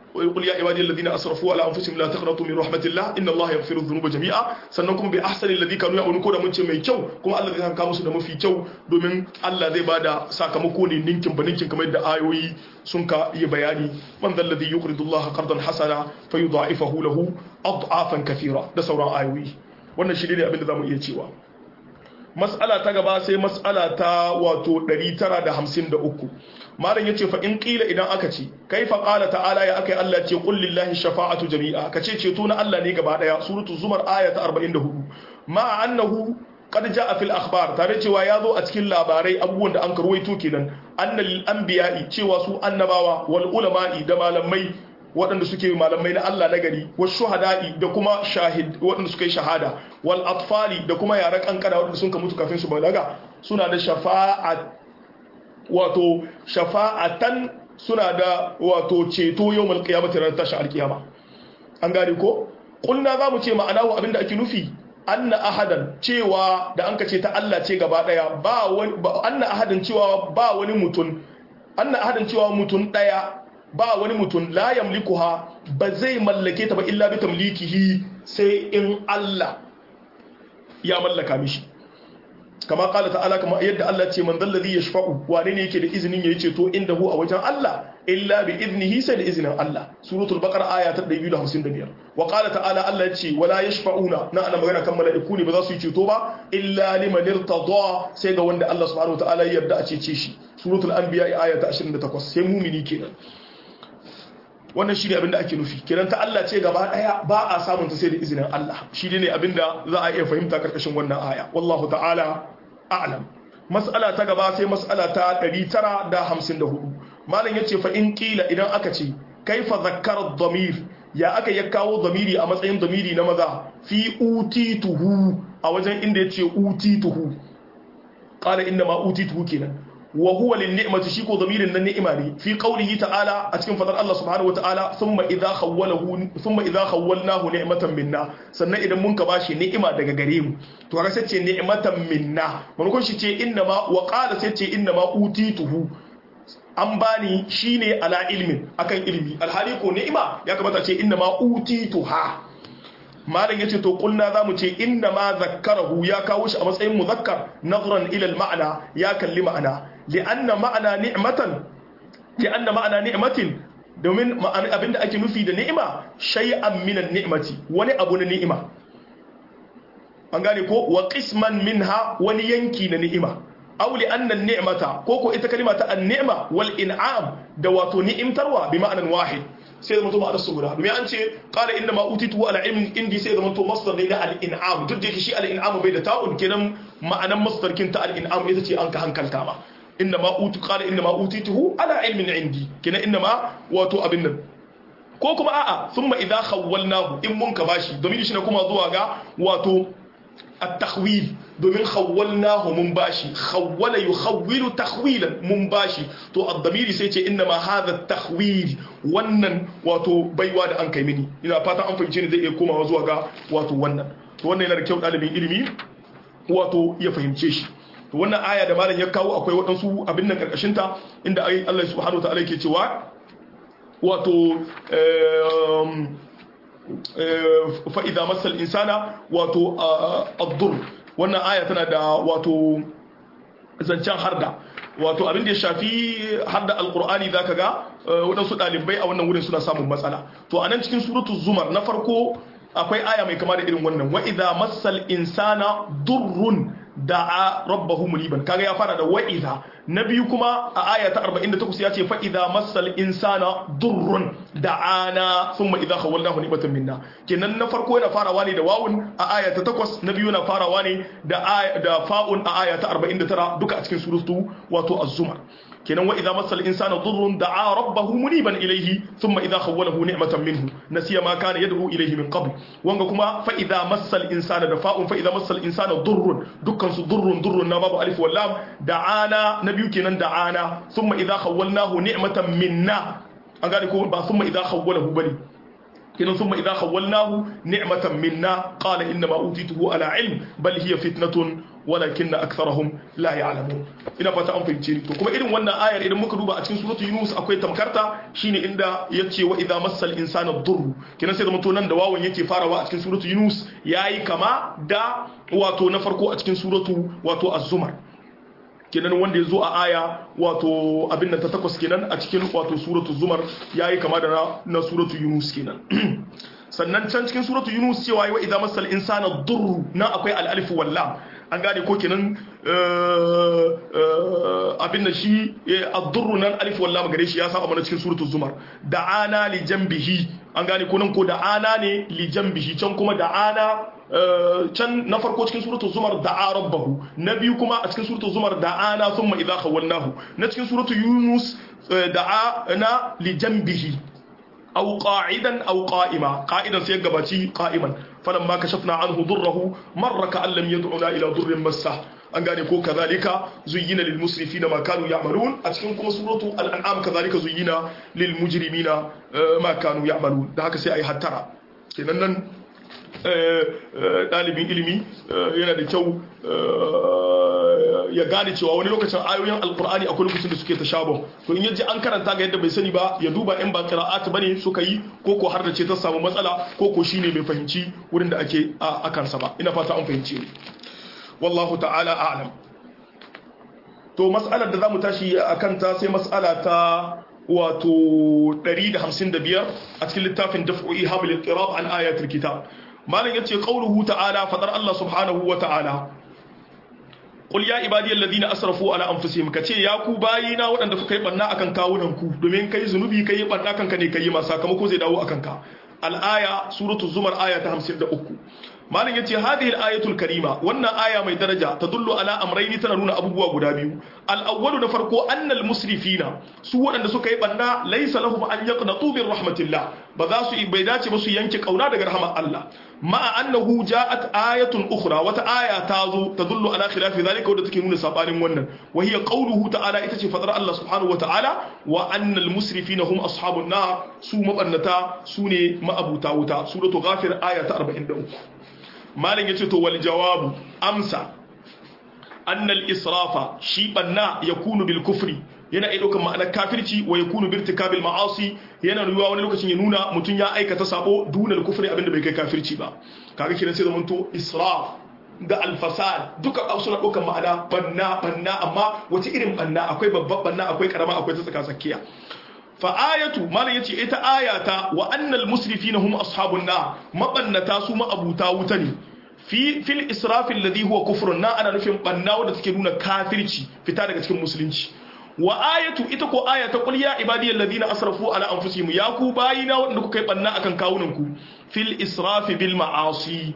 qul ya ibadi alladhina asrafu ala anfusihim la taqnatu min rahmatillah inna allaha yaghfiru dhunuba jami'a sannan kuma bi ahsani alladhi kanu ya'malun ko da mun ce mai kyau kuma Allah zai saka musu da mafi kyau domin Allah zai bada sakamako ne ninkin ba ninkin kamar yadda ayoyi sun ka yi bayani man dhal ladhi yuqridu allaha qardan hasana fayudha'ifahu lahu ad'afan kathira da sauran ayoyi wannan shi ne abin da zamu iya cewa mas'ala ta gaba sai mas'ala ta wato 953 malam yace fa in qila idan aka ce kaifa qala ta'ala ya akai Allah ce qul lillahi shafa'atu jami'a kace ceto na Allah ne gaba daya suratul zumar aya ta 44 ma annahu qad jaa fil akhbar tare cewa ya zo a cikin labarai abubuwan da an karwaito kenan annal anbiya'i cewa su annabawa wal ulama'i da malamai waɗanda suke malamai na Allah na gari wasu shuhada'i da kuma shahid waɗanda suka yi shahada wal atfali da kuma yaran kankana waɗanda sun ka mutu kafin su balaga suna da shafa'a wato shafa'atan suna da wato ceto yawmal qiyamati ran tashi alqiyama an gane ko kulna zamu ce ma'anahu abinda ake nufi anna ahadan cewa da an ka ce ta Allah ce gaba daya ba wani anna ahadan cewa ba wani mutun anna ahadan cewa mutun daya ba wani mutum la yamlikuha ba zai mallake ta ba illa bi tamlikihi sai in Allah ya mallaka mishi kama kala ta'ala kama yadda Allah ce man dalladhi yashfa'u wane ne yake da izinin yayi ceto inda hu a wajen Allah illa bi idnihi sai da izinin Allah suratul baqara aya ta 255 wa qala ta'ala Allah ya ce wala yashfa'una na ana magana kan mala'iku ne ba za su yi ceto ba illa liman irtada sai ga wanda Allah subhanahu wa ta'ala ya yarda a cece shi suratul anbiya aya ta 28 sai mumini kenan wannan shi ne abinda ake nufi kiran ta Allah ce gaba daya ba a samun ta sai da izinin Allah shi ne abinda za a iya fahimta karkashin wannan aya wallahu ta'ala a'lam mas'ala ta gaba sai mas'ala ta 954 malam yace fa in qila idan aka ce kaifa zakkara dhamir ya aka ya kawo dhamiri a matsayin dhamiri na maza fi utituhu a wajen inda yace utituhu qala inna ma utituhu kenan wa huwa lin ni'mati shi ko zamirin nan ni'ima ne fi qawlihi ta'ala a cikin fadar Allah subhanahu wa ta'ala thumma idha khawwalahu thumma idha khawwalnahu ni'matan minna sannan idan mun ka bashi ni'ima daga gare mu to kaga sai ce ni'matan minna mun kun shi ce inna ma wa qala sai ce inna ma utituhu an bani shine ala ilmin akan ilmi alhali ko ni'ima ya kamata ce inna ma utituha malam yace to kulna zamu ce inna ma zakkarahu ya kawo shi a matsayin muzakkar nazran ila al-ma'na ya kalli ma'ana li'anna ma'ana ni'matan li'anna ma'ana ni'matin domin abinda ake nufi da ni'ima shay'an minan ni'mati wani abu na ni'ima an gane ko wa qisman minha wani yanki na ni'ima aw li anna ni'mata ko ko ita kalima ta an-ni'ma wal in'am da wato ni'imtarwa bi ma'anan wahid sai da mutum ma'anar su guda domin an ce qala inna ma utitu ala ilmin indi sai da mutum masdar ne da al-in'am duk da yake shi al-in'am bai da ta'un kenan ma'anan masdar kin ta al-in'am ita ce an ka hankalta ma inna ma utu qala inna ma utituhu ala ilmin indi kenan inna ma wato abin nan ko kuma a'a thumma idha khawwalnahu in mun ka bashi domin shi ne kuma zuwa ga wato التخويل domin khawwalnahu mun bashi khawwala yukhawwilu takhwilan mun bashi to ad-damiri sai ce inna ma hadha takhwil wannan wato baiwa da an kai mini ina fata an fahimce ni zai iya komawa zuwa ga wato wannan to wannan yana da kyau dalibin ilimi wato ya fahimce shi to wannan aya da malam ya kawo akwai waɗansu abin nan karkashin ta inda Allah subhanahu wa ta'ala yake cewa wato fa'iza masal insana wato addur wannan aya tana da wato zancen harda wato abin da ya shafi harda alkur'ani za ka ga waɗansu ɗalibai a wannan wurin suna samun matsala to a nan cikin suratu zumar na farko akwai aya mai kama da irin wannan wa'iza masal insana durrun da'a rabbahu muniban kaga ya fara da wa'iza na biyu kuma a aya ta 48 ya ce fa idza massal insana durrun da'ana thumma idza khawalnahu ni'matan minna kenan na farko yana farawa ne da wawun a aya ta 8 na biyu yana farawa ne da aya da fa'un a aya ta 49 duka a cikin suratu wato az-zumar kenan wa idza massal insana durrun da'a rabbahu muniban ilayhi thumma idza khawwalahu ni'matan minhu nasiya ma kana yad'u ilayhi min qabl wanga kuma fa idza massal insana da fa'un fa idza massal insana durrun dukkan su durrun durrun na babu alif wal lam da'ana na biyu kenan da'ana thumma idza khawwalnahu ni'matan minna an gane ko ba thumma idza khawwalahu bane kenan thumma idza khawwalnahu ni'matan minna qala inna ma utituhu ala ilm bal hiya fitnatun walakinna aktharuhum la ya'lamun ina fata an fahimce ni to kuma irin wannan ayar idan muka duba a cikin suratul yunus akwai tamkarta shine inda yace wa idza massal insana durr kenan sai zama to nan da wawan yake farawa a cikin suratul yunus yayi kama da wato na farko a cikin suratu wato az-zumar kenan wanda ya zo a aya wato abin da ta takwas kenan a cikin wato suratu zumar ya yi kama da na suratu yunus kenan sannan can cikin suratu yunus cewa yi wa idan masal insana durru na akwai al'alif walla an gane ko kenan abin da shi a durru nan alif walla magare shi ya saba mana cikin suratu zumar da'ana li jambihi an gane ko nan ko da'ana ne li jambihi can kuma da'ana can na farko cikin suratu zumar da'a rabbahu na biyu kuma a cikin suratu zumar da'ana thumma idha khawalnahu na cikin suratu yunus da'a na li janbihi aw qa'idan aw qa'ima qa'idan sai gabaci qa'iman falamma kashafna anhu durrahu marra ka'an lam yad'una ila durrin massah an gane ko kazalika zuyyina lil musrifina ma kanu ya'malun a cikin kuma suratu al-an'am kazalika zuyyina lil mujrimina ma kanu ya'malun da haka sai ai hattara kenan nan ɗalibin ilimi yana da kyau ya gane cewa wani lokacin ayoyin alkur'ani akwai lokacin da suke ta shabon to in yaji an karanta ga yadda bai sani ba ya duba in ba qira'at bane suka yi ko ko har da ce ta samu matsala ko ko shine bai fahimci wurin da ake a kansa ba ina fata an fahimci wallahu ta'ala a'lam to mas'alar da zamu tashi akan ta sai mas'ala ta wato 155 a cikin littafin daf'u ihabil ittirab an ayatul kitab malam yace qauluhu ta'ala fadar Allah subhanahu wa ta'ala qul ya ibadiyal ladina asrafu ala anfusihim kace ya ku bayina waɗanda kuka yi banna akan kawunan ku domin kai zunubi kai banna kanka ne kai ma sakamako zai dawo akan ka al-aya suratu zumar aya ta 53 malam yace hadhihi al-ayatul karima wannan aya mai daraja tadullu ala amrayni tana nuna abubuwa guda biyu al-awwalu na farko annal musrifina su waɗanda suka yi banna laysa lahum an yaqnatu bir rahmatillah ba za su bai dace ba su yanke kauna daga rahmar Allah ma'a annahu ja'at ayatun ukhra wata aya ta zo tadullu ala khilafi zalika wadda take nuna sabanin wannan wa hiya qawluhu ta'ala ita ce fadar Allah subhanahu wa ta'ala wa annal musrifina hum ashabun nar su mabannata su ne ma'abuta wuta suratu ghafir aya ta 43 malin ya ce to wal jawabu amsa annal israfa shi banna ya kunu bil kufri yana iya ɗaukar ma'anar kafirci wa ya kunu bil tikabil ma'asi yana nuna wani lokacin ya nuna mutum ya aikata sabo dunal kufri abinda bai kai kafirci ba kaga kiran sai zamanto israf da alfasad duka suna ɗaukar ma'ana banna banna amma wace irin banna akwai babban banna akwai karama akwai ta tsaka tsakiya fa'ayatu malam yace ita ayata wa annal musrifina hum ashabun nar mabannata su ma'abuta wuta ne fi fil israfi alladhi huwa kufrun na ana nufin banna wanda take nuna kafirci fita daga cikin musulunci wa ayatu ita ko ayata qul ya ibadiyal ladina asrafu ala anfusihim ya ku bayina wanda kuka yi banna akan kawunan ku fil israfi bil ma'asi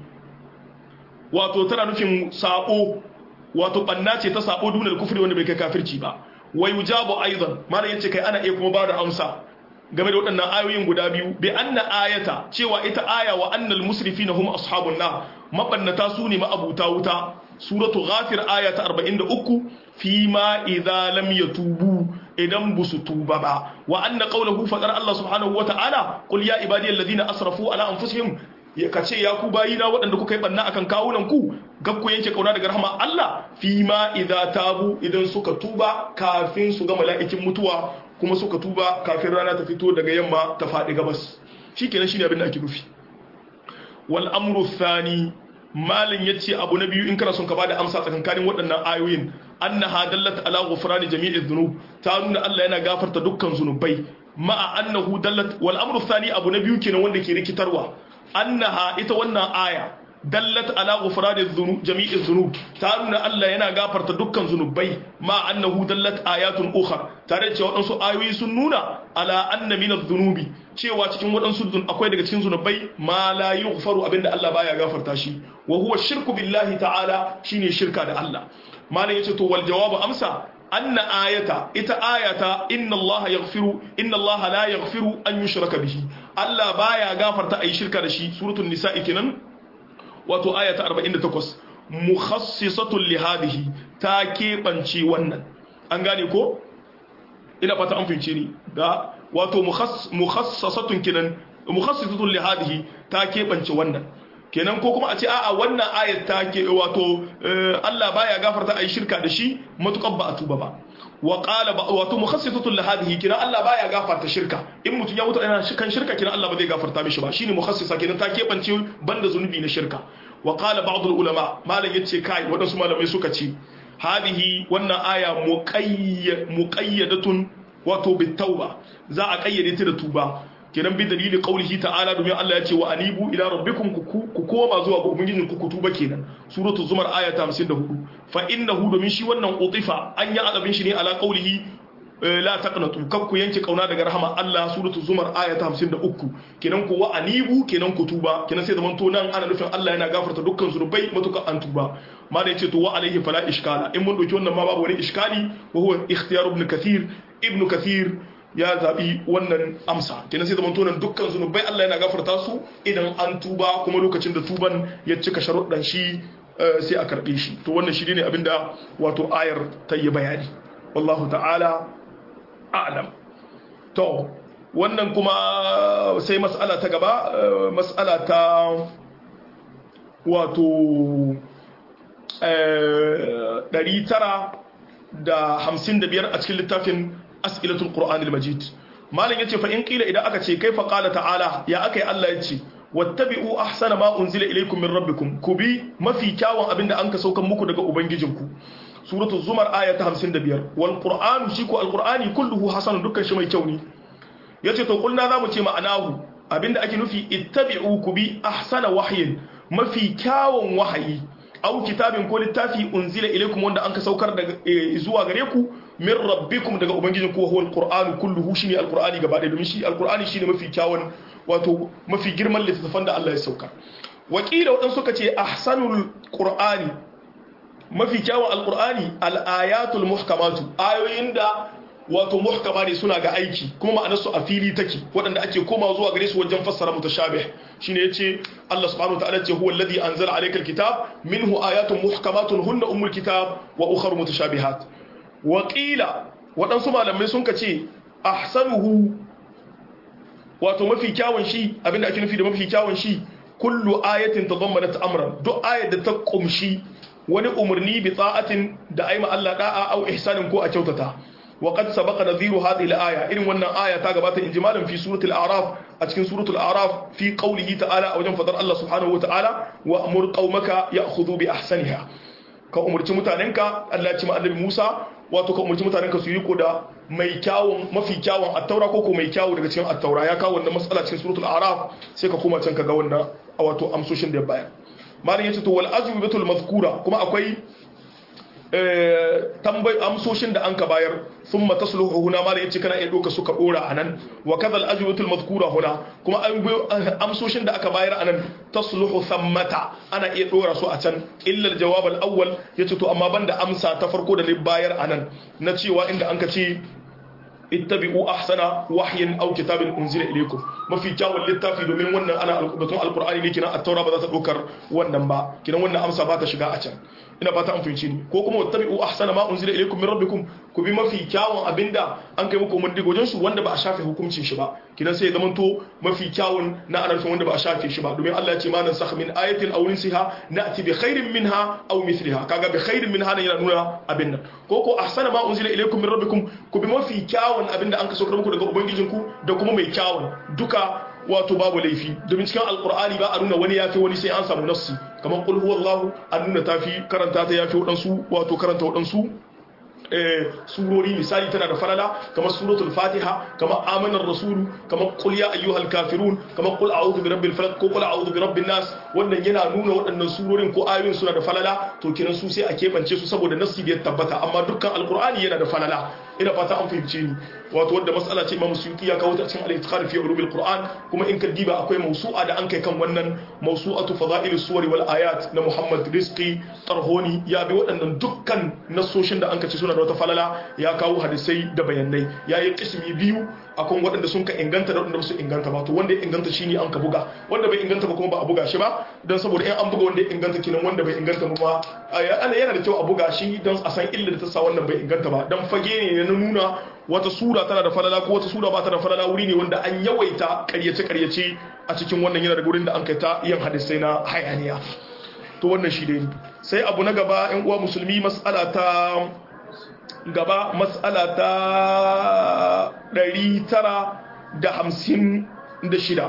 wato tana nufin sabo wato banna ce ta sabo dunal kufri wanda bai kai kafirci ba wa yujabu aidan malam yace kai ana iya kuma ba da amsa game da waɗannan ayoyin guda biyu bi anna ayata cewa ita aya wa annal musrifina hum ashabun nar mabannata su ne ma'abuta wuta suratu ghafir aya ta 43 fi ma idza lam yatubu idan busu tuba ba wa anna qawluhu fadar Allah subhanahu wa ta'ala qul ya ibadiyal ladina asrafu ala anfusihim ya kace ya ku bayina waɗanda kuka yi banna akan kawunan ku gakku yanke kauna daga rahama Allah fi ma idza tabu idan suka tuba kafin su ga mala'ikin mutuwa kuma suka tuba kafin rana ta fito daga yamma ta faɗi gabas shikenan shine abin da ake nufi wal amru thani malin yace abu na biyu in kana son ka bada amsa tsakankanin waɗannan ayoyin annaha dallat ala ghufrani jami'i dhunub ta nuna Allah yana gafarta dukkan zunubai ma'a annahu dallat wal amru thani abu na biyu kenan wanda ke rikitarwa annaha ita wannan aya dallat ala ghufrani dhunub jami'i dhunub ta nuna Allah yana gafarta dukkan zunubai ma annahu dallat ayatun ukhra tare da cewa wadansu ayoyi sun nuna ala anna min adh-dhunubi cewa cikin wadansu dun akwai daga cikin zunubai ma la yughfaru abinda Allah baya gafarta shi wa huwa shirku billahi ta'ala shine shirka da Allah malam yace to wal jawabu amsa anna ayata ita ayata inna Allah yaghfiru inna Allah la yaghfiru an yushraka bihi Allah baya gafarta ayi shirka da shi suratul nisa'i kenan wato ayata 48 mukhassisatun li hadhihi ta kebance wannan an gane ko ina fata an fince ni da wato mukhassasatun kenan mukhassisatun li hadhihi ta kebance wannan kenan ko kuma a ce a'a wannan ayat ta ke wato Allah baya gafarta ayi shirka da shi matukan ba a tuba ba wa qala wato mukhassisatun li hadhihi kina Allah baya gafarta shirka in mutun ya mutu yana kan shirka kina Allah ba zai gafarta mishi ba shine mukhassisa kenan ta kebance banda zunubi na shirka wa qala ba'd ulama malam yace kai wadansu malamai suka ce hadhihi wannan aya muqayyadatun wato bitauba za a kayyade ta da tuba kenan bi dalili qaulihi ta'ala domin Allah ya ce wa anibu ila rabbikum ku koma zuwa ga ubangijin ku tuba kenan suratul zumar aya ta 54 fa innahu domin shi wannan utifa an yi azabin shi ne ala qaulihi la taqnatu kab ku yanke kauna daga rahama Allah suratul zumar aya ta 53 kenan ku wa anibu kenan ku tuba kenan sai zaman to nan ana nufin Allah yana gafarta dukkan zunubai matuka an tuba ma da yace to wa alaihi fala iskala in mun dauki wannan ma babu wani iskali wa huwa ikhtiyar ibn kathir ibn kathir ya zaɓi wannan amsa kenan sai zamanto nan dukkan zunubai Allah yana gafarta su idan an tuba kuma lokacin da tuban ya cika sharuɗan shi sai a karɓe shi to wannan shi ne abinda wato ayar ta yi bayani wallahu ta'ala a'lam to wannan kuma sai mas'ala ta gaba mas'ala ta wato 955 a cikin littafin as'ilatul qur'anil majid malam yace fa in qila idan aka ce kaifa qala ta'ala ya akai Allah yace wattabi'u ahsana ma unzila ilaykum min rabbikum ku bi mafi kyawun abinda an ka saukan muku daga ubangijinku suratul zumar aya ta 55 wal qur'anu shi ko alqur'ani kulluhu hasanun dukkan shi mai kyau ne yace to kulna zamu ce ma'anahu abinda ake nufi ittabi'u ku bi ahsana wahyin mafi kyawun wahayi au kitabin ko littafi unzila ilaykum wanda an ka saukar daga zuwa gare ku min rabbikum daga ubangijin ku huwa alqur'anu kulluhu shine alqur'ani gaba da domin shi alqur'ani shine mafi kyawun wato mafi girman littafin da Allah ya sauka wakila wadan suka ce ahsanul qur'ani mafi kyawun alqur'ani alayatul muhkamatu ayoyin da wato muhkama ne suna ga aiki kuma ma'anarsu a fili take waɗanda ake koma zuwa gare su wajen fassara mutashabih shine yace Allah subhanahu wataala ce huwa alladhi anzala alayka alkitab minhu ayatun muhkamatun hunna ummul kitab wa ukhra mutashabihat wa qila waɗansu malamai sun kace ahsanuhu wato mafi kyawun shi abinda ake nufi da mafi kyawun shi kullu ayatin tadammanat amran duk ayat da ta kumshi wani umarni bi ta'atin da aima Allah da'a au ihsanin ko a kyautata وقد سبق نذير هذه الآية إن ون آية تاقبات إنجمالا في سورة الأعراف أتكن سورة الأعراف في قوله تعالى أو جنفضل الله سبحانه وتعالى وأمر قومك يأخذوا بأحسنها كأمر تمتاننك الله تما النبي موسى wato ka umarci mutanen ka su yi ko da mai kyawun mafi kyawun attaura ko ko mai kyawu daga cikin attaura ya kawo wannan matsala cikin suratul araf sai ka koma can ka ga wannan wato amsoshin da ya bayar malam yace to wal ajwibatul mazkura kuma akwai tambayi amsoshin da an ka bayar sun matasluhu huna ma da yace kana iya doka suka dora anan wa kadha al ajwatul madhkura huna kuma amsoshin da aka bayar anan tasluhu thammata ana iya dora su a can illa al jawab al awwal yace to amma banda amsa ta farko da bayar anan na cewa inda an ka ce ittabi'u ahsana wahyin aw kitabin unzila ilaykum mafi kyawun littafi domin wannan ana batun alqur'ani ne kinan at-taura ba za ta dokar wannan ba kinan wannan amsa ba ta shiga a can ina fata an fahimci ni ko kuma wattabi'u ahsana ma unzila ilaykum min rabbikum ku bi mafi kyawun abinda an kai muku umarni gojin su wanda ba a shafe hukuncin shi ba kinan sai ya zamanto mafi kyawun na anarfin wanda ba a shafe shi ba domin Allah ya ce ma nan sakh min ayatin aw nunsiha na'ti bi khairin minha aw mithliha kaga bi khairin minha nan yana nuna abin nan ko ko ahsana ma unzila ilaykum min rabbikum ku bi mafi kyawun abinda an ka saukar muku daga ubangijinku da kuma mai kyawun duka wato babu laifi domin cikin alkur'ani ba a nuna wani yafi wani sai an samu nassi kamar qul huwallahu an nuna tafi karanta ta yafi wadansu wato karanta wadansu surori misali tana da falala kamar suratul fatiha kamar amanar rasulu kamar qul ya ayyuhal kafirun kamar qul a'udhu bi rabbil falaq ko qul a'udhu bi rabbin nas wannan yana nuna waɗannan surorin ko ayoyin suna da falala to kiran su sai a kebance su saboda nassi bai tabbata amma dukkan alqur'ani yana da falala ina fata an fahimce ni wato wadda matsala ce Imam Suyuti ya kawo ta cikin al-Itqan fi ulumil Qur'an kuma in ka diba akwai mawsu'a da an kai kan wannan mawsu'atu fada'il suwari wal ayat na Muhammad Rizqi Tarhoni ya bi waɗannan dukkan nasoshin da an ka ce suna da wata falala ya kawo hadisai da bayanai ya yi kismi biyu akan waɗanda sun ka inganta da waɗanda ba su inganta ba to wanda ya inganta shine an ka buga wanda bai inganta ba kuma ba a buga shi ba dan saboda in an buga wanda ya inganta kinan wanda bai inganta ba ana yana da kyau a buga shi dan a san illa da ta sa wannan bai inganta ba dan fage ne na nuna wata sura tana da falala ko wata sura ba ta da falala wuri ne wanda an yawaita karyace karyace a cikin wannan yana da gurin da an kai ta yin hadisai na hayaniya to wannan shi dai sai abu na gaba yan uwa musulmi mas'ala ta gaba mas'ala ta 956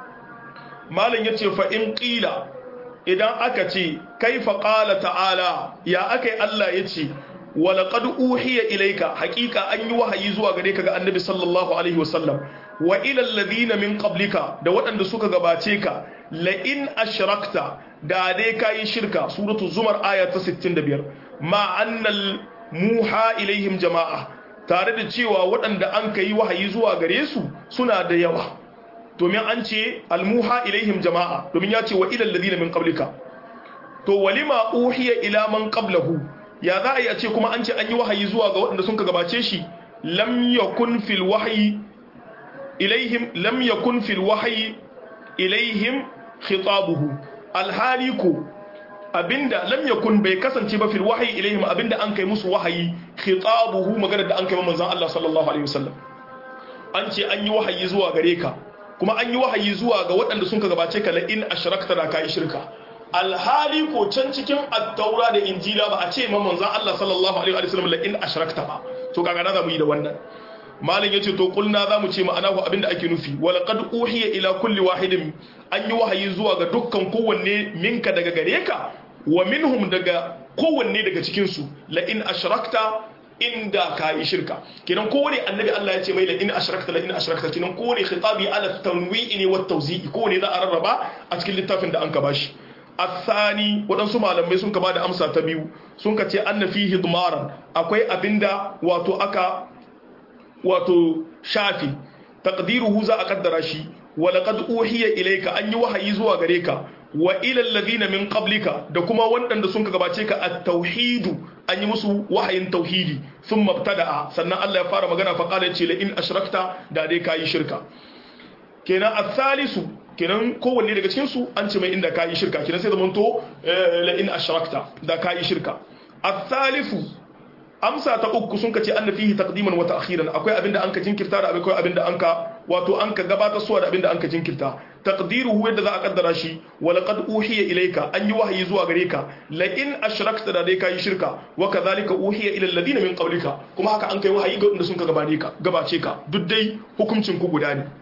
malam yace fa in qila idan aka ce kaifa qala ta'ala ya akai Allah yace walaqad uhiya ilayka haqiqa an yi wahayi zuwa gare ka ga annabi sallallahu alaihi wasallam wa ila alladhina min qablika da waɗanda suka gabace ka la in ashrakta da dai kayi shirka suratu zumar aya ta 65 ma annal muha ilaihim jama'a tare da cewa waɗanda an kai wahayi zuwa gare su suna da yawa domin an ce almuha ilaihim jama'a domin ya ce wa ila alladhina min qablika to walima uhiya ila man qablahu ya za a yi a ce kuma an ce an yi wahayi zuwa ga waɗanda sun ka gabace shi lam yakun fil wahyi ilaihim lam yakun fil wahyi ilaihim khitabuhu alhali ko abinda lam yakun bai kasance ba fil wahyi ilaihim abinda an kai musu wahayi khitabuhu magana da an kai manzon Allah sallallahu alaihi wasallam an ce an yi wahayi zuwa gare ka kuma an yi wahayi zuwa ga waɗanda sun ka gabace ka la in ashrakta da kai shirka alhali ko can cikin attaura da injila ba a ce ma manzon Allah sallallahu alaihi wasallam la in ashrakta ba to kaga na zamu yi da wannan malin yace to kulna zamu ce ma'ana ko abinda ake nufi wa laqad uhiya ila kulli wahidin an yi wahayi zuwa ga dukkan kowanne minka daga gare ka wa minhum daga kowanne daga cikin su la in ashrakta inda ka yi shirka kenan kowane annabi Allah ya ce mai la in ashrakta la in ashrakta kenan kowane khitabi ala tanwi'i ne wa tawzi'i kowane za a rarraba a cikin littafin da an ka bashi الثاني waɗansu malamai sun ka bada amsa ta biyu sun ka ce anna fihi dumaran akwai abinda wato aka wato shafi taqdiruhu za a kaddara shi wa laqad uhiya ilayka an yi wahayi zuwa gare ka wa ila alladhina min qablika da kuma waɗanda sun ka gabace ka at-tauhidu an yi musu wahayin tauhidi thumma ibtada'a sannan Allah ya fara magana fa qala ce la in ashrakta da dai kayi shirka kenan athalisu kenan kowanne daga cikin su an ce mai inda kayi shirka kenan sai zamanto la in ashrakta da kayi shirka athalifu amsa ta uku sun kace anna fihi taqdiman wa ta'khiran akwai abinda anka jinkirta da akwai abinda anka wato anka gabatar suwa da abinda anka jinkirta taqdiruhu yadda za a kaddara shi wa laqad uhiya ilayka an yi wahayi zuwa gare ka la in ashrakta da dai kai shirka wa kadhalika uhiya ila alladhina min qablika kuma haka an kai wahayi ga wanda sun ka gabane ka gabace ka duk dai hukuncin ku guda ne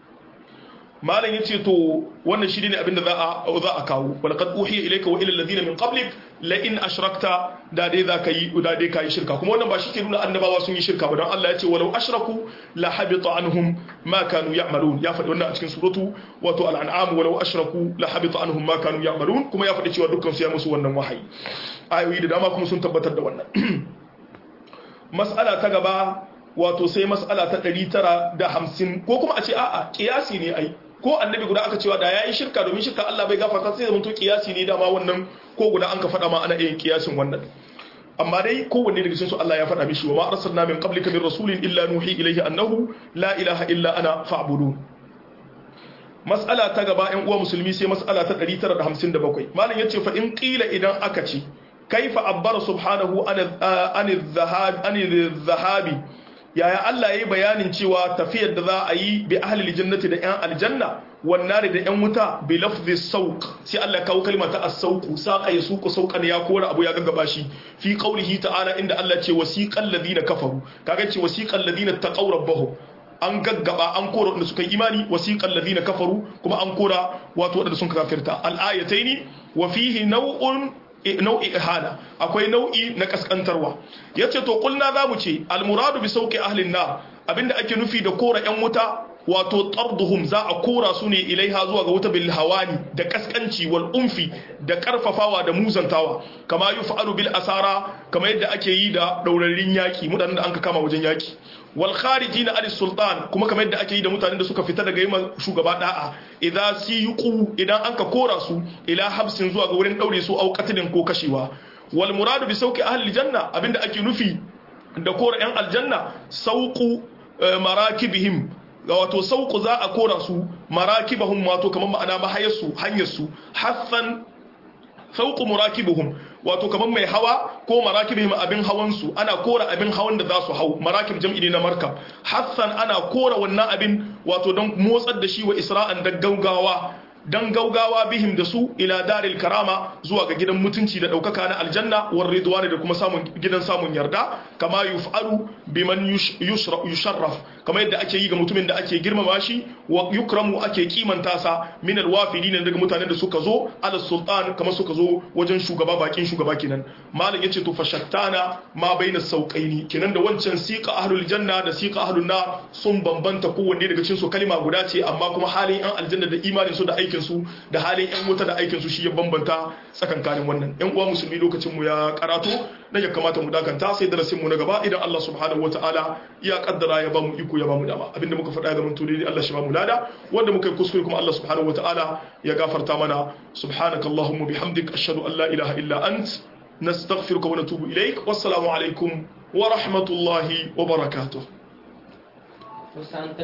malam yace to wannan shi ne abinda za a za a kawo wal qad uhiya ilayka wa ila alladhina min qablik la in ashrakta da dai za ka yi da dai kai shirka kuma wannan ba shi ke nuna annabawa sun yi shirka ba don Allah ya ce walau ashraku la habita anhum ma kanu ya'malun ya faɗi wannan a cikin suratu wato al-an'am walau ashraku la habita anhum ma kanu ya'malun kuma ya faɗi cewa dukkan su ya musu wannan wahayi ayoyi da dama kuma sun tabbatar da wannan mas'ala ta gaba wato sai mas'ala ta 950 ko kuma a ce a'a kiyasi ne ai ko annabi guda aka cewa da yayi shirka domin shirka Allah bai gafarta sai zaman to kiyasi ne dama wannan ko guda an ka faɗa ma ana yin kiyasin wannan amma dai kowanne daga cikin su Allah ya faɗa mishi wa ma arsalna min qablika min rasulin illa nuhi ilayhi annahu la ilaha illa ana fa'budun mas'ala ta gaba ƴan uwa musulmi sai mas'ala ta 957 malam yace fa in qila idan aka ce kaifa abbara subhanahu an zahabi yaya Allah ya yi bayanin cewa tafiyar da za a yi bi ahlil jannati da yan aljanna wannare da yan wuta bi lafzi sauq sai Allah ya kawo kalma ta as-sauq saqa yasuqu sauqan ya kora abu ya gaggaba shi fi qaulihi ta'ala inda Allah ce wasiqal ladina kafaru kaga ce wasiqal ladina taqaw rabbahum an gaggaba an kora wanda suka yi imani wasiqal ladina kafaru kuma an kora wato wanda sun kafirta al-ayataini wa fihi naw'un nau'i ihana akwai nau'i na kaskantarwa yace to kulna zamu ce almuradu bi sauki ahlin nar abinda ake nufi da kora yan wuta wato tarduhum za a kora su ne ilaiha zuwa ga wuta bil hawani da kaskanci wal umfi da karfafawa da muzantawa kama yuf'alu bil asara kama yadda ake yi da daurarin yaki mutanen da anka kama wajen yaki wal kharijina al sultan kuma kamar yadda ake yi da mutanen da suka fita daga yima shugaba da'a idan siqu idan anka kora su ila habsin zuwa ga wurin daure su au qatlin ko kashewa wal muradu bi sauki ahli janna abinda ake nufi da kora yan aljanna sauqu marakibihim ga wato sauku za a kora su marakibahum wato kamar ma'ana mahayarsu hanyarsu hassan sauku murakibuhum wato kamar mai hawa ko marakibihim abin hawansu ana kora abin hawan da za su hau marakib jam'i ne na markab hassan ana kora wannan abin wato don motsar da shi wa isra'an da gaugawa dan gaugawa bihim da su ila daril karama zuwa ga gidan mutunci da daukaka na aljanna war ridwani da kuma samun gidan samun yarda kama yuf'alu biman yusharraf kama yadda ake yi ga mutumin da ake girmama shi wa yukramu ake kimanta sa min alwafidin daga mutanen da suka zo ala sultan kama suka zo wajen shugaba bakin shugaba kenan malam yace to fashattana ma baina sauqaini kenan da wancan siqa ahlul janna da siqa ahlun nar sun bambanta kowanne daga cikin su kalma guda ce amma kuma halin yan aljanna da imanin su da aikin su da halin yan wuta da aikin su shi ya bambanta tsakankanin wannan yan uwa musulmi lokacin mu ya karatu na ya kamata mu dakanta sai darasin mu na gaba idan Allah subhanahu wataala ya kaddara ya bamu iko ya bamu dama abinda muka faɗa ga mun tuni Allah shi bamu lada wanda muka yi kuskure kuma Allah subhanahu wataala ya gafarta mana subhanakallahumma bihamdik ashhadu an la ilaha illa ant nastaghfiruka wa natubu ilaik wassalamu alaikum wa rahmatullahi wa barakatuh